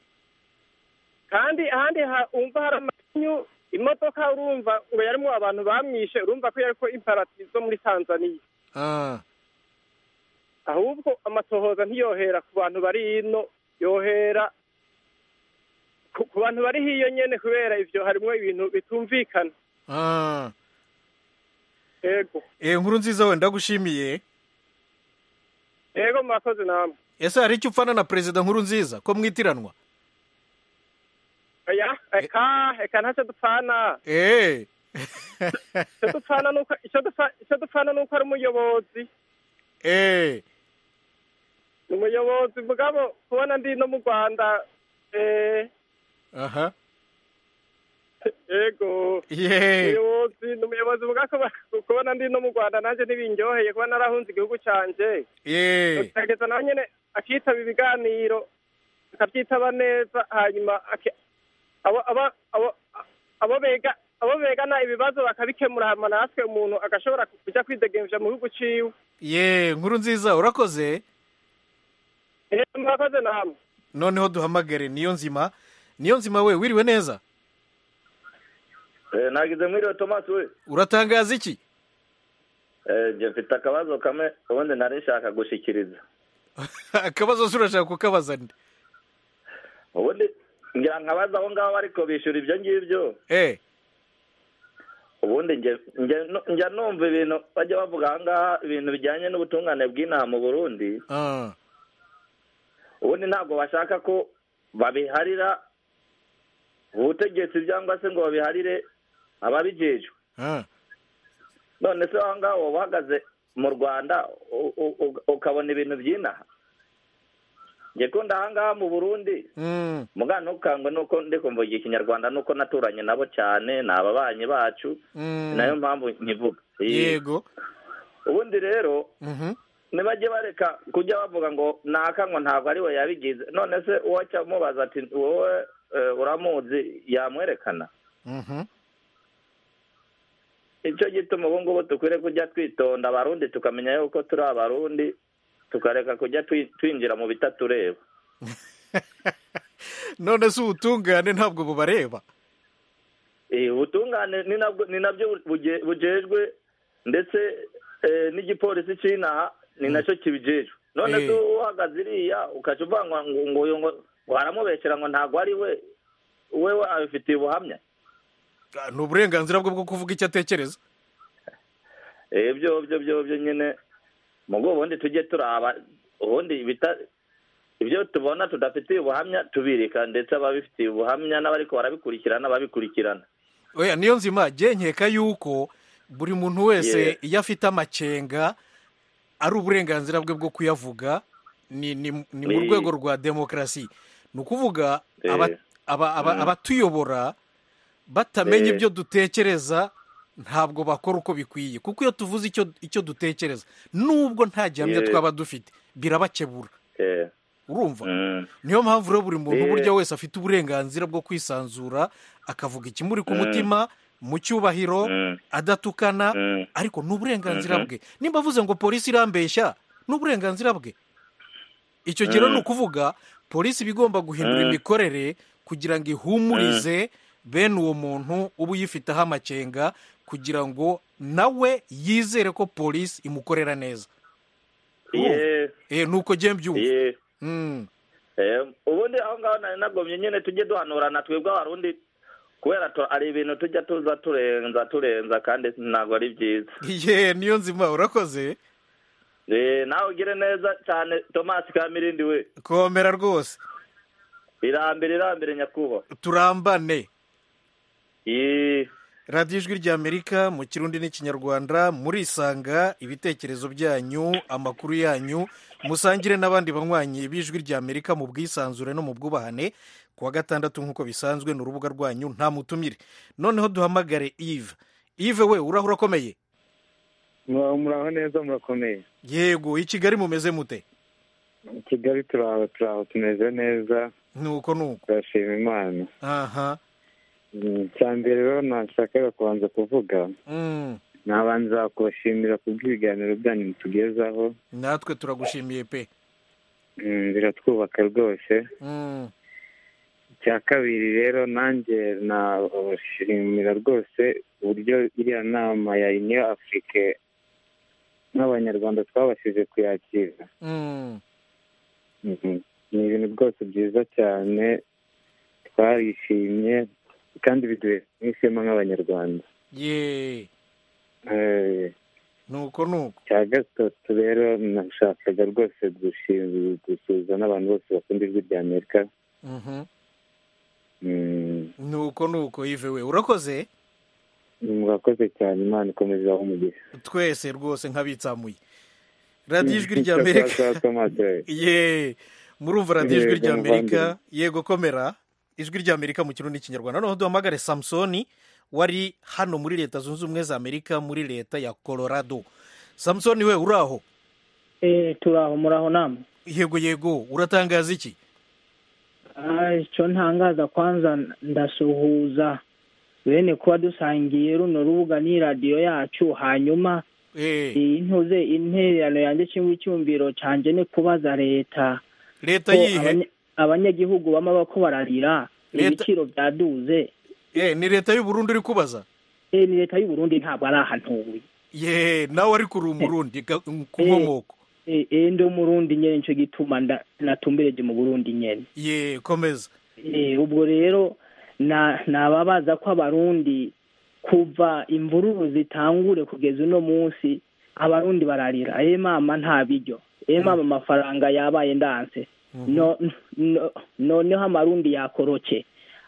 kandi ahandi ha- umva hari amakinyu imodoka urumva ngo yarimo abantu bamwishe urumva ko yariko imparati zo muri tanzaniya ah ahubwo amatohoza ntiyohera ku bantu bari ino yohera ku ku bantu bari hiyo nyene kubera ivyo harimwo ibintu bitumvikana ah yego eh nkuru nziza we ndagushimiye yego murakoze namwe ese hari icyo upfana na perezida nkuru nziza ko mwitiranwa oya eka eka ntaco dupfana eh Ico dupfana nuko ico dupfa- ico dupfana nuko ari umuyobozi eh ni umuyobozi mugabo kubona ndi no mu rwanda eh, aha yego ye umuyobozi ni umuyobozi vuga ko ba- kubona ndi no mu rwanda nanjye ntibindyoheye kuba narahunze igihugu canje ye gerageza nawe nyene akitaba ibiganiro akabyitaba neza hanyuma ake- abo- abo- abo- abo bega abo begana ibibazo bakabikemura hama natwe umuntu agashobora kuja kwidegemvya mu gihugu ciwe ye nkuru nziza urakoze Eh, murakoze namwe noneho duhamagare niyo nzima niyo nzima we wiriwe neza nagize mwiriwe tomasi we uratangaza iki Eh, njye mfite akabazo kamwe ubundi nari nshaka gushikiriza akabazo se urashaka kukabaza nde ubundi ngira nkabaza aho ngaho ariko bishyura ibyo ngibyo eh ubundi nge- nge- nu- njya numva ibintu bajya bavuga aha ngaha ibintu bijyanye n'ubutungane bw'inaha mu burundi ah ubundi ntabwo bashaka ko babiharira ubutegetsi cyangwa se ngo babiharire ababijejwe ah none se aho ngaho waba uhagaze mu rwanda u- u- u- ukabona ibintu by'inaha njye kunda aha ngaha mu burundi mm mugana ntukangwe nuko ndi kumvugira ikinyarwanda nuko naturanye nabo cyane ni ababanyi bacu mm ni nayo mpamvu nkivuga Iyi- yego ubundi rero mhm ntibajye bareka kujya bavuga ngo naka ngo ntabwo ari we yabigize none se uwo aca amubaza ati wowe eh, uramuzi yamwerekana Mhm. icyo gituma ubu ngubu dukwiriye kujya twitonda abarundi tukamenya yuko turi abarundi tukareka kujya twi- twinjira mu bitatureba none se ubutungane ntabwo bubareba Eh, ubutungane ni nabwo- ni nabyo buge- bujejwe ndetse eh, n'igipolisi cy'inaha ni nacyo kibijejwe none Eh. se uhagaze iriya ukaca uvanwa ngo ngo uyu ngo ngo aramubeshyera ngo ntabwo ari we wewe abifitiye ubuhamya Ah, ni uburenganzira bwe bwo kuvuga icyo atekereza Eh, ibyo byo byo byo nyine mu rwego ubundi tujye turaba ubundi bita ibyo tubona tudafitiye ubuhamya tubirika ndetse ababifitiye ubuhamya n'abariko barabikurikirana babikurikirana oya niyo nzima jye nkeka yuko buri muntu wese Yeah. iyo afite amakenga ari uburenganzira bwe bwo kuyavuga ni ni, ni mu Eh. rwego rwa demokarasi ni ukuvuga Eh. aba- aba- aba- abatuyobora batamenya Eh. ibyo dutekereza ntabwo bakora uko bikwiye kuko iyo tuvuze icyo icyo dutekereza nubwo nta gihamya Yeah. twaba dufite birabakebura Eh, urumva mm. niyo mpamvu rero buri muntu Eh. burya wese afite uburenganzira bwo kwisanzura akavuga ikimuri ku mutima mu cyubahiro Mm. adatukana Mm. ariko ni uburenganzira Mhm. bwe nimba avuze ngo polisi irambeshya ni uburenganzira bwe icyo gihe rero ni ukuvuga polisi iba igomba guhindura Mm. imikorere kugira ngo ihumurize bene uwo muntu uba uyifiteho amakenga kugira ngo nawe yizere ko polisi imukorera neza Yeah, Eh, ni uko njye mbyumva yeah. Mm. Eh, ubundi aho ngaho nari nagomye nyine tujye duhanurana twebwe abarundi kubera tu- ari ibintu tujya tuza turenza turenza kandi ntabwo ari byiza ye niyo nzima urakoze Eh, nawe ugire neza cyane thomas kamirindi we komera rwose irambere irambere nyakubahwa turambane Yee. radiyo ijwi ry'amerika mu kirundi n'ikinyarwanda murisanga ibitekerezo byanyu amakuru yanyu musangire n'abandi banywanyi b'ijwi ry'amerika mu bwisanzure no mu bwubahane ku wa gatandatu nk'uko bisanzwe ni urubuga rwanyu nta mutumire noneho duhamagare ive ive we urahura ukomeye muraho neza murakomeye yego i kigali mumeze mute i kigali turaho turaho tumeze neza nuko nuko turashima imana aha Mm, icya mbere rero nashakaga kubanza kuvuga Mm. nabanza kubashimira kubw'ibiganiro byanyu mutugezaho natwe turagushimiye pe Mm, biratwubaka rwose Mm. icya kabiri rero nanjye nabashimira rwose uburyo iriya nama ya uniyo afurike nk'abanyarwanda twabashije kuyakira Mm. Mhm. ni ibintu rwose byiza cyane twarishimye kandi biduhe n'ishema nk'abanyarwanda ye Eh, nuko nuko cya gatatu rero nashakaga rwose gushim- gusuhuza n'abantu bose bakunda ijwi rya amerika Mhm. Mm, nuko nuko ive we urakoze murakoze cyane imana ikomeze ibahe umugisha twese rwose nk'abitsamuye radiyo ijwi rya amerika ye murumva radiyo ijwi Yego, rya amerika muvandimwe. yego komera ijwi rya amerika mu kirundi n'ikinyarwanda noneho duhamagare samusoni wari hano muri leta zunze ubumwe za amerika muri leta ya colorado samusoni we uraho Eh, turaho muraho namwe yego yego uratangaza iki Ah, icyo ntangaza kwanza ndasuhuza bene kuba dusangiye runo rubuga ni radiyo yacu hanyuma Eh, iyi ntuze intererano yanjye cyangwa icyumviro cyanjye ni kubaza leta leta ko yihe abanya- abanyagihugu bama bako bararira Leta- ibiciro byaduze Eh, ni leta y'uburundi uri kubaza Eh, ni leta y'u Burundi ntabwo ari ahantuye ye nawe ari kuri umurundi ga- ku nkomoko Eh, eh, ndi umurundi nyine nicyo gituma nda- natumbereje mu burundi nyine ye komeza Eh, ubwo rero na nababaza ko abarundi kuva imvururu zitangure kugeza uno munsi abarundi bararira e mama nta biryo e mama amafaranga yabaye ndanse no, no, noneho amarundi yakoroke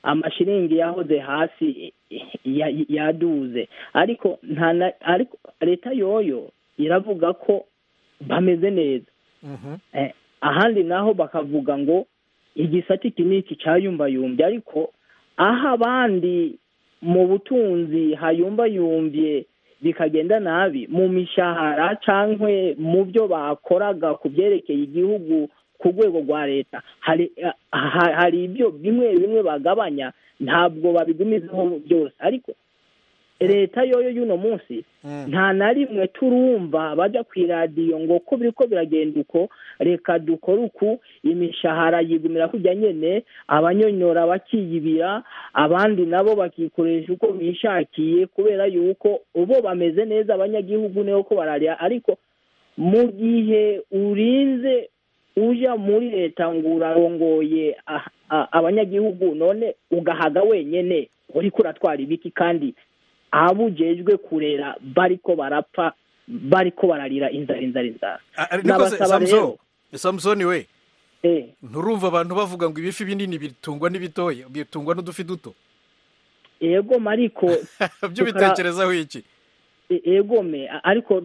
amashiringi yahoze hasi ya- ya- yaduze ariko nta na- ariko leta yoyo iravuga ko bameze neza Mhm. Eh, ahandi naho bakavuga ngo igisate iki n'iki cyayumbayumbye ariko aho abandi mu butunzi hayumbayumbye bikagenda nabi mu mishahara cyangwa mu byo bakoraga ku byerekeye igihugu ku rwego rwa leta hari ha- hari ibyo bimwe bimwe bagabanya ntabwo babigumizaho byose ariko leta yoyo y'uno munsi nta na rimwe turumva bajya ku iradiyo ngo ko biri ko biragenda uko reka dukore uku imishahara yigumira kujya nyine abanyonyora bakiyibira abandi nabo bakikoresha uko bishakiye kubera yuko ubo bameze neza abanyagihugu niho ko bararira ariko mu gihe urinze ujya muri leta ngo urarongoye ah- ah- abanyagihugu none ugahaga wenyine uri kuratwara ibiki kandi abujejwe kurera bariko barapfa bariko bararira inzara inzara inzara Ah, ari- niko se- Nabasaba Samson rero. Samson we eh nturumva abantu bavuga ngo ibifi binini bitungwa n'ibitoya bitungwa n'udufi duto yego mariko byo Tukara- bitekerezaho iki e- egome a- ariko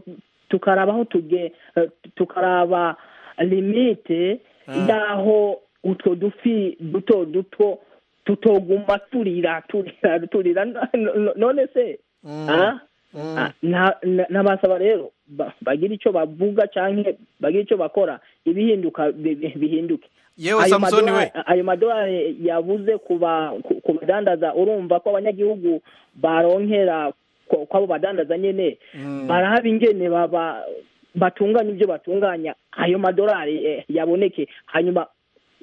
tukaraba aho tuge eh, tukaraba limite y'aho utwo dufi duto duto tutoguma turira turira turira no- no- none se ah? Ah, na- na- nabasaba rero ba- bagire icyo bavuga cyangwa bagire icyo bakora ibihinduka bi- bi- bihinduke Yewe Ayo Samson madolari- we. ayo madolari yabuze ku ba- ku- ku badandaza urumva ko abanyagihugu baronkera ko- kw'abo badandaza nyine barahaba ingene baba batunganya ibyo batunganya ayo madolari eh, yaboneke hanyuma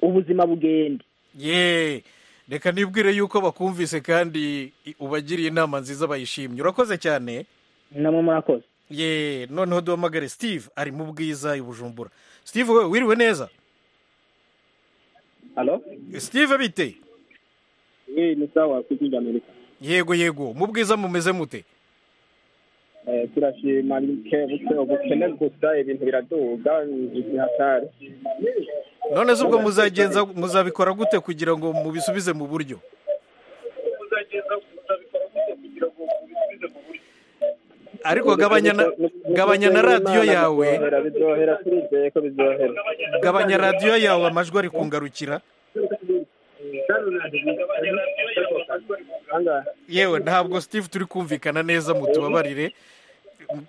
ubuzima bugende ye reka nibwire yuko bakumvise kandi i- ubagiriye inama nziza bayishimye urakoze cyane namwe murakoze ye noneho duhamagare steve ari mu bwiza i bujumbura steve we wiriwe neza Halo? steve bite Hii ni sawa kuja Amerika. yego yego mu bwiza mumeze mute Eh, turashima ke buke ubukene gusa ibintu biraduga hatari. none se ubwo muzagenza muzabikora gute kugira ngo mubisubize mu buryo ariko gabanya na- gabanya na radiyo yawe Bizohera bizohera turizeye ko bizohera. gabanya radiyo yawe amajwi ari kungarukira yewe ntabwo steve turi kumvikana neza mutubabarire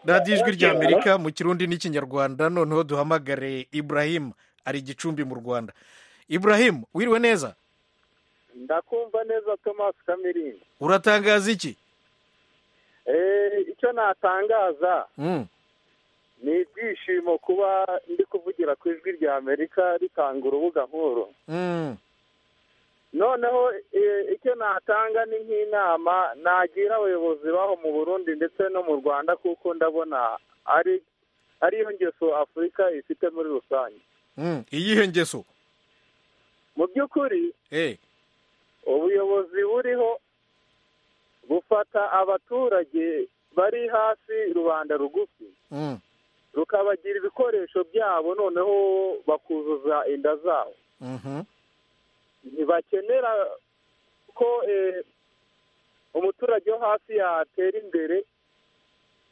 radiyo ijwi rya amerika mu kirundi n'ikinyarwanda noneho duhamagare ibrahim ari gicumbi mu rwanda ibrahim wiriwe neza ndakumva neza thomas kamirinda uratangaza iki Eh, icyo natangaza Mm. ni ibyishimo kuba ndi kuvugira ku ijwi rya amerika ritanga urubuga nk'uru Mm. noneho eh, icyo natanga ni nk'inama nagira abayobozi baho mu burundi ndetse no mu rwanda kuko ndabona ari ariyo ngeso afurika ifite muri rusange Mm. iyihe ngeso mu by'ukuri Eh. ubuyobozi buriho bufata abaturage bari hasi rubanda rugufi Mm. rukabagira ibikoresho byabo noneho bakuzuza inda zabo Mhm. ntibakenera ko eh, umuturage wo hasi yatera imbere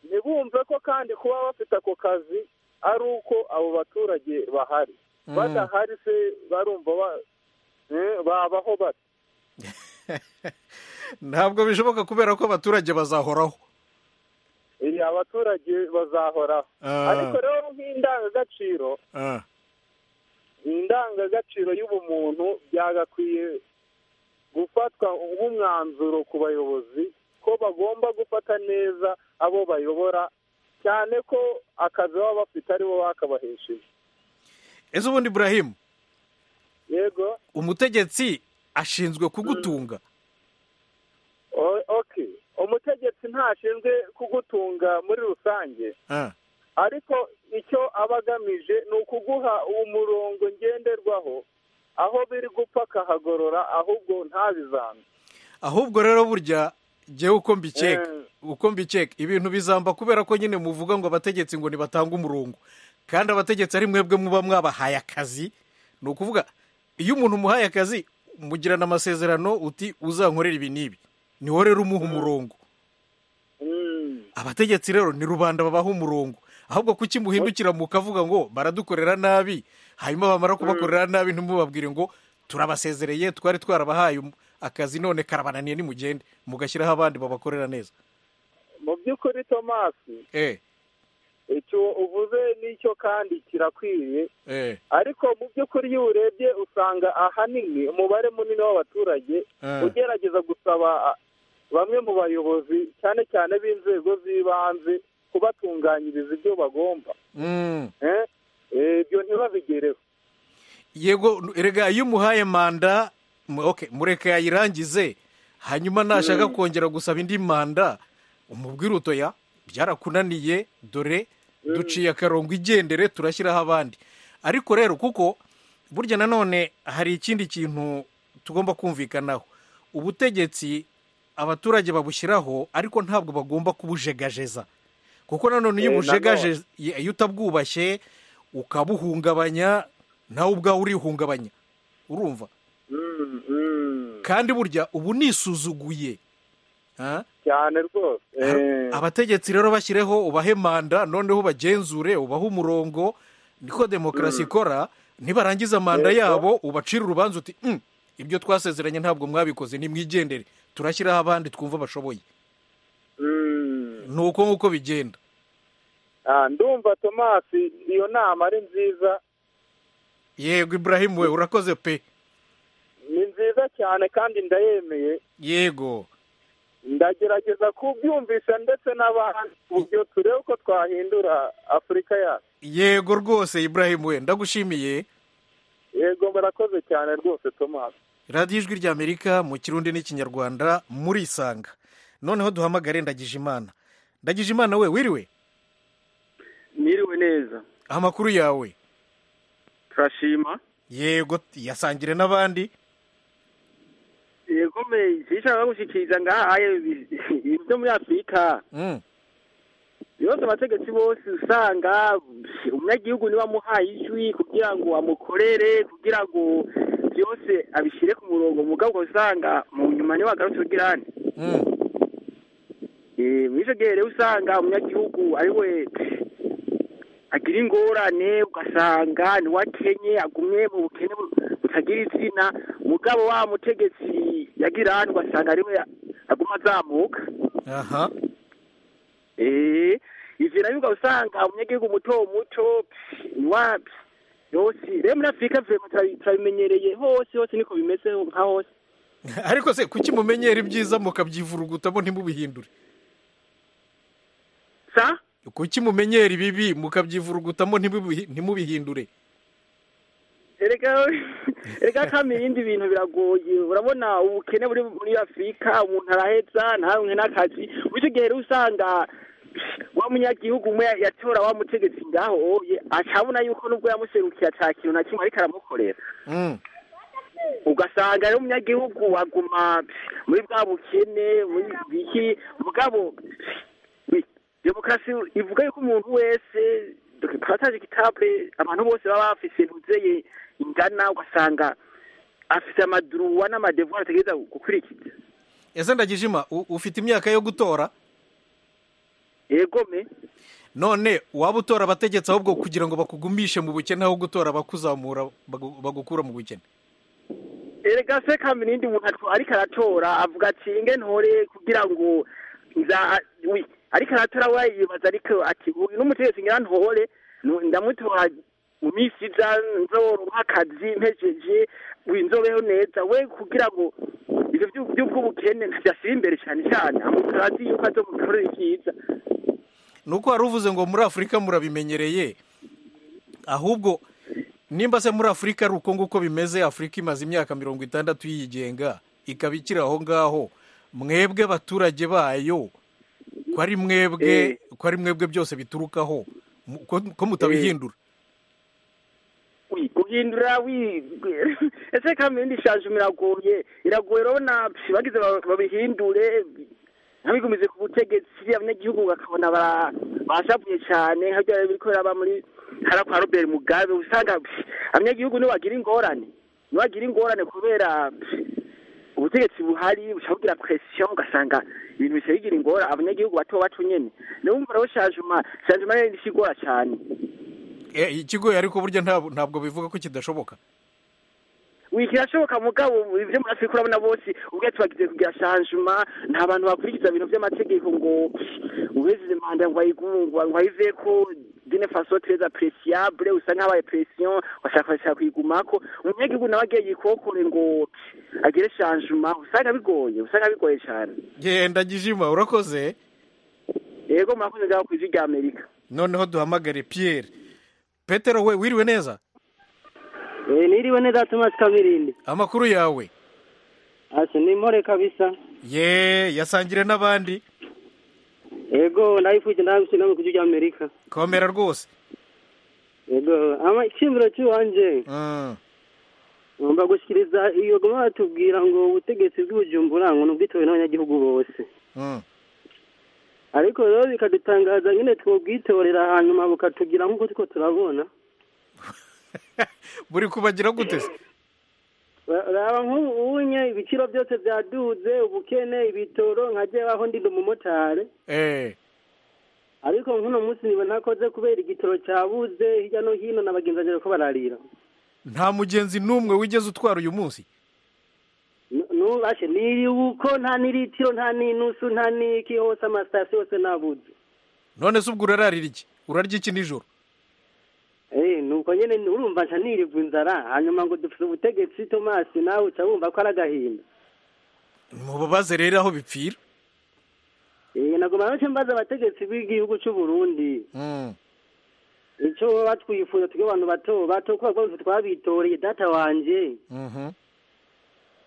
ntibumve ko kandi kuba bafite ako kazi ari uko abo baturage bahari Mm. badahari se barumva ba- eh, babaho bate ntabwo bishoboka kubera ko abaturage bazahoraho iyi abaturage bazahoraho Ah. ariko rero nk'indangagaciro Ah. indangagaciro y'ubumuntu byagakwiye gufatwa nk'umwanzuro ku bayobozi ko bagomba gufata neza abo bayobora cyane ko akazi baba bafite aribo bakabahesheje ese ubundi ibrahim yego umutegetsi ashinzwe kugutunga o- ok umutegetsi ntashinzwe kugutunga muri rusange Ah. ariko icyo aba agamije ni ukuguha umurongo ngenderwaho aho biri gupfa akahagorora ahubwo ntabizange ahubwo rero burya ngewe uko mbikeka Eh. uko mbikeka ibintu bizamba kubera ko nyine muvuga ngo abategetsi ngo ntibatange umurongo kandi abategetsi ari mwebwe muba mwabahaye akazi ni ukuvuga iyo umuntu umuhaye akazi mugirana amasezerano uti uzankorera ibi n'ibi niwo rero umuha umurongo abategetsi rero ni rubanda babaha umurongo ahubwo kuki muhindukira mukavuga ngo baradukorera nabi hanyuma bamara kubakorera nabi ntimubabwire ngo turabasezereye twari twarabahaye um- akazi none karabananiye nimugende mugashyiraho abandi babakorera neza mu by'ukuri tomasi eh icyo uvuze n'icyo kandi kirakwiriye eh ariko mu by'ukuri iyo urebye usanga ahanini umubare munini w'abaturage Eh. ugerageza gusaba a, bamwe mu bayobozi cyane cyane b'inzego z'ibanze kubatunganyiriza ibyo bagomba mm. Eh, eh, ibyo ntibabigereho yego erega iyo umuhaye manda mu- okay, mureke yayirangize hanyuma nashaka kongera gusaba indi manda umubwire utoya byarakunaniye dore duciye akarongo igendere turashyiraho abandi ariko rero kuko burya nanone hari ikindi kintu tugomba kumvikanaho ubutegetsi abaturage babushyiraho ariko ntabwo bagomba kubujegajeza kuko nanone iyo Eh, ubujegaje iyo utabwubashye ukabuhungabanya nawe ubwawe urihungabanya urumva Mm, mm, kandi burya ubu nisuzuguye Ah? cyane rwose Eh, abategetsi rero bashyireho ubahe manda noneho ubagenzure ubahe umurongo niko demokarasi ikora nibarangiza manda Yego. yabo ubacira urubanza uti "Mm, ibyo twasezeranye ntabwo mwabikoze nimwigendere turashyiraho abandi twumva bashoboye mm. ni uko nguko bigenda Ah, ndumva tomasi iyo nama ari nziza yego iburahimu we urakoze pe ni nziza cyane kandi ndayemeye yego ndagerageza kubyumvisha ndetse n'abandi ku buryo turebe ko twahindura afurika yacu yego rwose iburahimu we ndagushimiye yego murakoze cyane rwose tomasi radiyo ijwi ry'amerika mu kirundi n'ikinyarwanda murisanga noneho duhamagare ndagije imana ndagije imana we wiriwe mwiriwe neza amakuru yawe turashima yego yasangire n'abandi yego me sinshaka gushyikiriza ngahaye ibintu byo muri afurika Mm, yose abategetsi bose usanga umunyagihugu niwe amuhaye ijwi kugira ngo amukorere kugira ngo byose abishyire ku murongo mugabo usanga mu nyuma niwe agarutse ugira ane mm, Eh, muri icyo gihe rero usanga umunyagihugu ari we agira ingorane ugasanga niwe akenye agumye mu bukene bu- butagira izina mugabo wa mutegetsi yagira hano ugasanga ari we aguma azamuka aha Eh, ivyo nabyo ukaba usanga umunyagihugu muto muto niwa yose rero muri afurika vraiment turabi- turabimenyereye hose hose niko bimeze nka hose ariko se kuki mumenyera ibyiza mukabyivurugutamo ntimubihindure sa kuki mumenyera ibibi mukabyivurugutamo ntimubihi- ntimubihindure erega erega kamera ibindi bintu biragoye urabona ubukene buri muri afurika umuntu araheza ntaronke n'akazi muri icyo gihe rero usanga wa munyagihugu umwe yatora wa mutegetsi ngaho oye acabona yuko nubwo yamuserukiye ata kintu na kimwe ariko aramukorera Mm, ugasanga rero umunyagihugu aguma muri bwa bukene muri biki mugabo demokarasi ivuga yuko umuntu wese turataje kitable abantu bose baba bafise ntuzeye ingana ugasanga afise amaduruwa n'amadevuwa ategereza gukurikiza ese ndagije ima u- ufite imyaka yo gutora yegome none waba utora abategetsi ahubwo kugira ngo bakugumishe mu bukene aho gutora abakuzamura bagu- bagukura mu bukene erega se kamera indi muntu atwa- ariko aratora avuga ati nge ntore kugira ngo nza wi ariko aratora we yibaza ariko ati uyu n'umutegetsi ngira ntore nu- ndamutora mu minsi iza nzoronka akazi mpejeje wi nzobeho neza we kugira ngo ibyo byu- by'ubw'ubukene ntibyashyira imbere cyane cyane amutora azi yuko azomukorera ibyiza nuko wari uvuze ngo muri afurika murabimenyereye ahubwo nimba se muri afurika ari uko nguko bimeze afurika imaze imyaka mirongo itandatu yigenga ikaba ikiri aho ngaho mwebwe abaturage bayo ko ari mwebwe ko ari mwebwe byose biturukaho mu- ko- ko mutabihindura Ui, guhindura wi ese kamindi ishaje biragoye iragoye urabona psh, bagize ba- babihindure ntibigumize ku butegetsi abanyagihugu bakabona bara- bashavuye cyane nka byari biri kubera ba muri hariya kwa robert mugabe usanga psh, abanyagihugu nibo bagira ingorane nibo bagira ingorane kubera psh, ubutegetsi buhari bushabugira presiyo ugasanga ibintu bisa bigira ingorane abanyagihugu bato bato nyene niyo wumva rero shajuma shajuma rero nishigora cyane Eh, ikigoye ariko burya ntabwo ntabwo bivuga ko kidashoboka kirashoboka mugabo ibyo murafite kurabona bose ubwatsi bagize kugira shanjuma nta bantu bakurikiza ibintu by'amategeko ngo uweze manda ngo ayigungwa ngo ayiveko dine faso treza presiyabure usa nk'abaye presiyon washakashaka kuyigumako umunyagihugu nawe agiye yikokore ngo agire shanjuma usanga bigoye usanga bigoye cyane genda gijima urakoze yego murakoze ngaho ku ijwi rya amerika noneho duhamagare piyeri petero we wiriwe neza niriwe neza tumasi kabirindi amakuru yawe asa nimore kabisa ye yasangire n'abandi yego ndabifuje ndabifuje no mu gihugu cy'amerika komera rwose yego amashimiro cy'uwanje Mm. ngomba gushyikiriza iyo goma batubwira ngo ubutegetsi bw'ubujumbura ngo ni ubwitobe n'abanyagihugu bose Mm. ariko rero bikadutangaza nyine twobwitorera hanyuma bukatugira nk'uko tuko turabona buri kubagira gute se Ra- raba nk'ubu unye ibiciro byose byaduze ubukene ibitoro nkajya aho ndi umumotari eh ariko nk'uno munsi niba ntakoze kubera igitoro cyabuze hirya no hino n'abagenzi ko bararira nta mugenzi n'umwe wigeze utwara uyu munsi nubashe niri uko nta n'iritiro nta n'inusu nta n'iki hose amasitasiyo yose nabuze none se ubwo urararira iki urarya iki nijoro Eh, nuko nyine urumva nca niribwa inzara hanyuma ngo dufite ubutegetsi tomasi nawe uca wumva ko ari agahinda mubabaze rero aho bipfira Eh, naguma nce mbaza abategetsi b'igihugu cy'u Burundi Mm. icyo baba batwifuza twe abantu bato bato ko bagomba twabitoreye data wanje Mhm.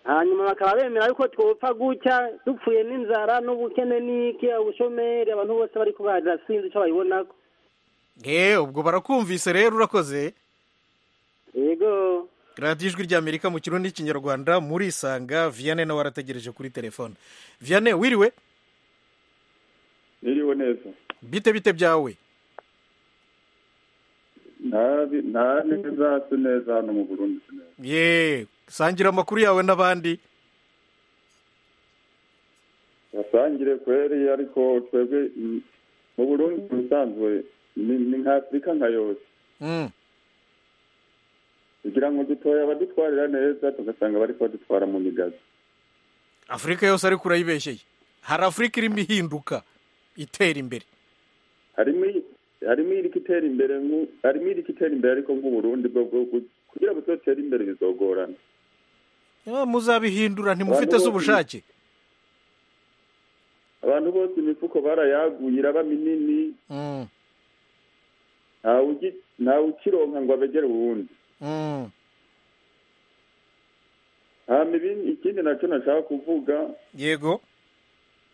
hanyuma bakaba bemera yuko twopfa gutya dupfuye n'inzara n'ubukene n'iki ubushomeri abantu bose bari kubarira sinzi icyo babibonako eh ubwo barakumvise rero urakoze yego radiyo ijwi ry'amerika mu kirundi n'ikinyarwanda murisanga vianney nawe arategereje kuri telefone vianney wiriwe niriwe neza bite bite byawe ntabi nta neza si neza hano mu burundi si neza ye sangira amakuru yawe n'abandi basangire kweri ariko twebwe mm, mu burundi mu bisanzwe ni ni nka afurika nka yose Mm. kugira ngo dutoye abadutwarira neza tugasanga bari badutwara mu migazi afurika yose ariko urayibeshyeye hari afurika irimo ihinduka itera imbere harimo i- harimo iri itera imbere nku- harimo iri itera imbere ariko nk'uburundi bwo bwo bwo- kugira ngo tutere imbere bizogorana Ah, muzabihindura ntimufite Abantu bose- z'ubushake abantu bose imifuko barayaguye iraba minini Mm. ntawe ugi- ntawe ukironka ngo abegere uwundi Mm. hama ibindi ikindi nacyo nashaka kuvuga yego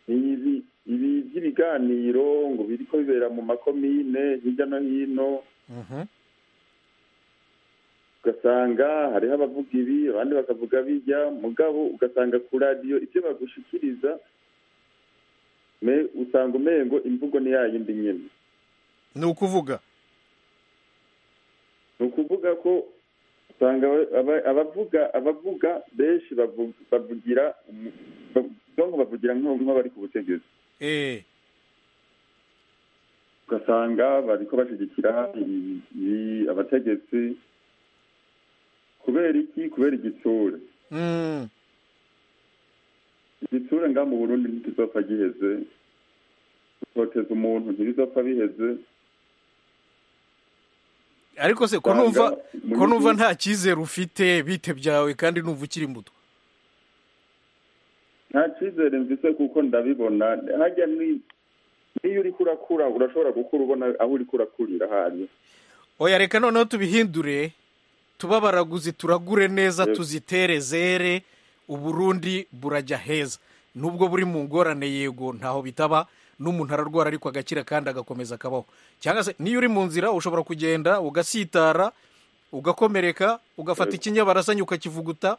ni ibi ibi by'ibiganiro ngo biriko bibera mu makomine hirya no hino Mhm. ugasanga hariho abavuga ibi abandi bakavuga bijya mugabo ugasanga ku radiyo ibyo bagushikiriza me- usanga umengo imvugo ni ya yindi nyine ni ukuvuga ni ukuvuga ko usanga aba- aba- abavuga abavuga benshi bavu- bavugira umu- ba- ngo bavugira nk'aho- nk'abari ku butegetsi eh ugasanga bariko bashyigikira i- i- abategetsi kubera iki kubera igitsure Mm. igitsure nga mu burundi ntikizopfa giheze gutoteza umuntu ntibizopfa biheze ariko se ko Usanga numva muri ko numva byinshi- nta cyizere ufite bite byawe kandi numva ukiri muto nta cyizere mvise kuko ndabibona hajya ni- niyo uriko urakura urashobora gukura ubona aho uriko urakurira hariya oya reka noneho tubihindure tuba baraguzi turagure neza Yego. tuzitere zere uburundi burajya heza nubwo buri mu ngorane yego ntaho bitaba n'umuntu ararwara ariko agakira kandi agakomeza akabaho cyangwa se niyo uri mu nzira ushobora kugenda ugasitara ugakomereka ugafata Yego. ikinyabarasanyi ukakivuguta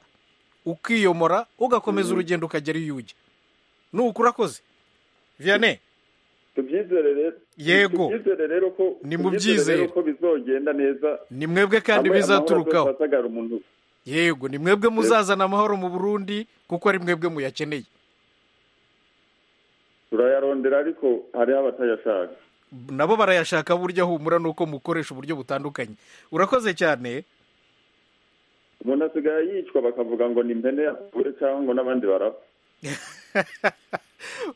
ukiyomora ugakomeza urugendo ukagera iyo ujya nuko urakoze vianney tubyizere rero Yego. tubyizere rero ko Ni mu tubyizere rero byizere. ko bizogenda neza ni mwebwe kandi hamwe amahoro bizaturukaho azosasagara umuntu yego ni mwebwe muzazana amahoro mu burundi kuko ari mwebwe muyakeneye turayarondera ariko hariho abatayashaka nabo barayashaka burya humura nuko mukoresha uburyo butandukanye urakoze cyane umuntu asigaye yicwa bakavuga ngo ni impene yapfuye cyangwa ngo n'abandi barapfa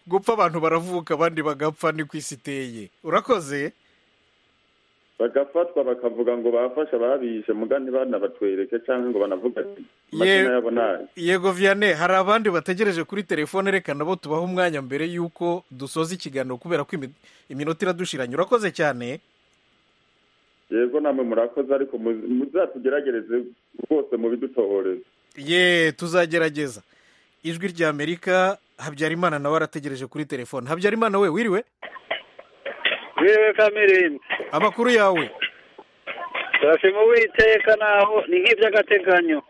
gupfa abantu baravuka abandi bagapfa ni ku isi iteye urakoze bagafatwa bakavuga ngo bafashe ababishe muga ntibanabatwereke cyangwa ngo banavuga ati amazina yabo ni aya yego viyane hari abandi bategereje kuri telefone reka nabo tubahe umwanya mbere y'uko dusoza ikiganiro kubera ko imi- iminota iradushiranye urakoze cyane yego namwe murakoze ariko muzi- muzatugeragereze rwose mubidutoboreze ye tuzagerageza ijwi rya amerika habyarimana nawe arategereje kuri telefone habyarimana we wiriwe wiriwe kamirindi amakuru yawe turashima uwiteka naho ni nk'iby'agateganyo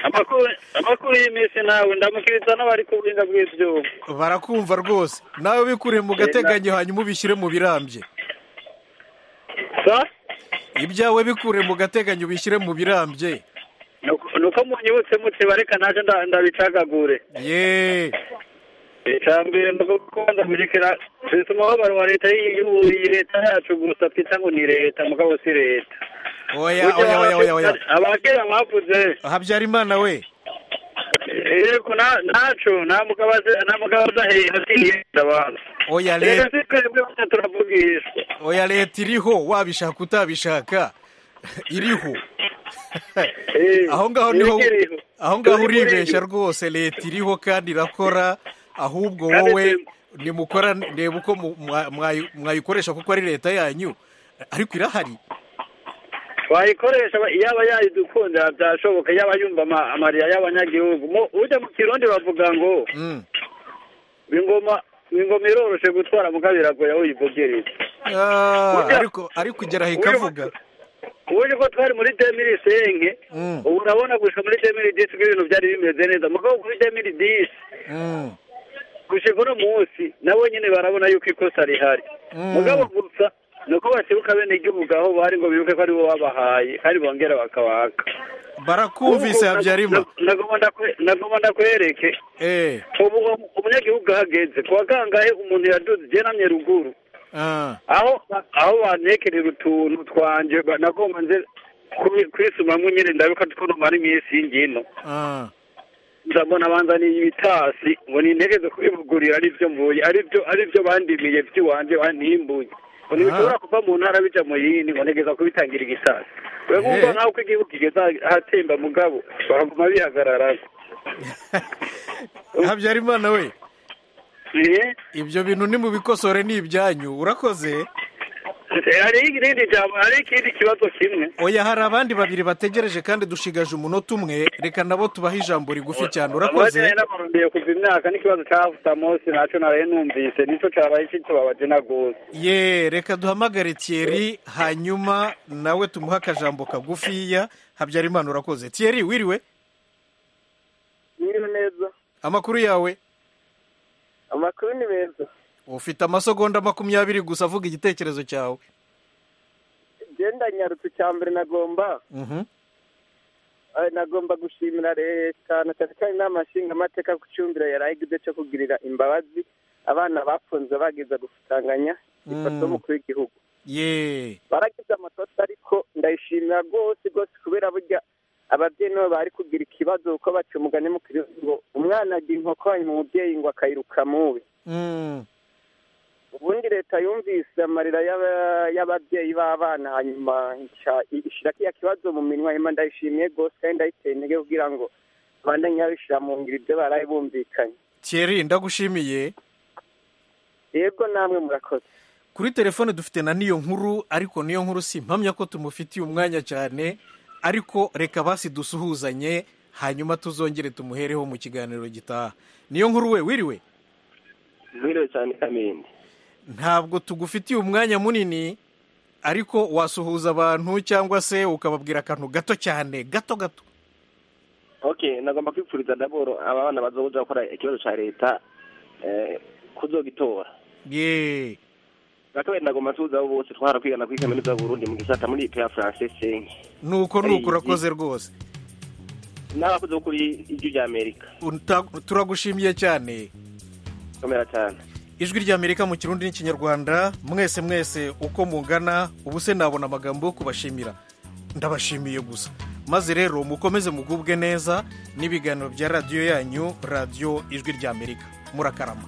Amakuru- amakuru y'iminsi nawe ndamukiriza n'abari ku buhinga bw'ibyuma barakumva rwose nawe bikure mu gateganyo hanyuma ubishyire mu birambye ibyawe bikure mu gateganyo ubishyire mu birambye ni uko munyibutse mutsiba reka naje nda- ndabicagagure ye icya mbere ni ugukunda murikira twese umubabaro wa leta y'igihugu iyi leta yacu gusa twita ngo ni leta mugabo si leta oya oya oya oya oya abakera bavuze habyarimana we yego na- ntaco nta mugabo azi- nta mugabo aza hejuru atiyenda abantu oya leta rero si twebwe gusa turavugishwa oya leta iriho wabishaka utabishaka iriho aho ngaho niho iriho, iriho. aho ngaho Turi kuri uribeshya yo. rwose leta iriho kandi irakora ahubwo Kandi wowe si- nimukora reba uko mu- mwa- mwayi- mwayikoresha kuko ari leta yanyu ariko irahari twayikoresha ba- yaba yayidukunda byashoboka yaba yumva ama- amariya y'abanyagihugu Mu- ujya mu kirundi bavuga ngo Mm. ingoma ingoma iroroshe gutwara mugabo iragoye aho uyivugereza Ah, Ujya- ariko ariko igera aho ujya- ikavuga uburyo ko twari muri demiri senke Mm. ubu urabona gushika muri demiri disi ko ibintu byari bimeze neza mugabo kuri demiri disi Mm. gushika uno munsi nabo nyine barabona yuko ikosa rihari Mm. mugabo gusa ni uko basibuka bene igihugu aho bari ngo bibuke ko ari bo babahaye kandi bongera bakabaka barakumvise Ubu- habyarima na- nagomba ndakwe- nagomba ndakwereke eh ubu umunyagihugu ahageze ku wa kangahe umuntu yaduze igihe namye ruguru ah aho aho bantekerera utuntu twanje ba- nagomba nze kwi- kwisumamwo nyine ndabibuka ko numara iminsi y'ingino ah ndabona banzaniye ibitasi ngo nintegeze kubivugurira aribyo mvuye aribyo aribyo bandimiye by'iwanje bantimbuye ngo ntibishobora kuva mu ntara bija mu yindi ngo ntegeza kubitangira igitasi we Eh. nkumva nk'aho uko igihugu kigeze ahatemba mugabo bakaguma bihagararako habyarimana we Eh, ibyo bintu ni mu bikosore ni ibyanyu urakoze hari irindi jambo hari ikindi kibazo kimwe oya hari abandi babiri bategereje kandi dushigaje umunota umwe reka nabo tubahe ijambo rigufi cyane urakoze namarumbiye kuva imyaka n'ikibazo cya samosi nacyo naraye numvise nicyo cyabaye kitubabaje na gose ye reka duhamagare tiyeri hanyuma nawe tumuhe akajambo kagufiya habyarimana urakoze tiyeri wiriwe Ni neza amakuru yawe amakuru ni meza ufite amasegonda makumyabiri gusa avuga igitekerezo cyawe genda nyarutse icya mbere nagomba Mhm. eh, nagomba gushimira leta na cyane cyane inama nshingamateka ku cyumviro yari igize cyo kugirira imbabazi abana bafunze bagiza gusanganya ifoto Mm. y'umukuru w'igihugu ye baragize amakosa ariko ndayishimira rwose rwose kubera burya ababyeyi nibo bari kugira ikibazo kuko baca umugani mu kirundi ngo umwana agira inkoko hanyuma umubyeyi ngo akayiruka mubi Mm. ubundi leta yumvise amarira y'aba- y'ababyeyi b'abana hanyuma nca- ishyira kiriya kibazo mu minwa hanyuma ndayishimiye rwose kandi ndayiteye intege kugira ngo abandanye babishyira mu ngiro ibyo baraye bumvikanye tiyeri ndagushimiye yego namwe murakoze kuri telefone dufite na niyo nkuru ariko niyo nkuru si impamya ko tumufitiye umwanya cyane ariko reka basi dusuhuzanye hanyuma tuzongere tumuhereho mu kiganiro gitaha niyo nkuru we wiriwe wiriwe cyane kamindi ntabwo tugufitiye umwanya munini ariko wasuhuza abantu cyangwa se ukababwira akantu gato cyane gato gato ok nagomba kwipfuriza daboro aba bana bazoja gukora ikibazo ca leta eh, kuzogitora ye bwa kabiri nagomba nsuhuza abo bose twahara kwigana kuri kaminuza y'uburundi mu gisata muri ipe ya francais senke nuko nuko urakoze rwose n'abakoze bo kuri iryo rya amerika Uta- turagushimiye cyane komera cyane ijwi ry'amerika mu kirundi n'ikinyarwanda mwese mwese uko mungana ubu se nabona amagambo yo kubashimira ndabashimiye gusa maze rero mukomeze mugubwe neza n'ibiganiro bya radiyo yanyu radiyo ijwi ry'amerika murakarama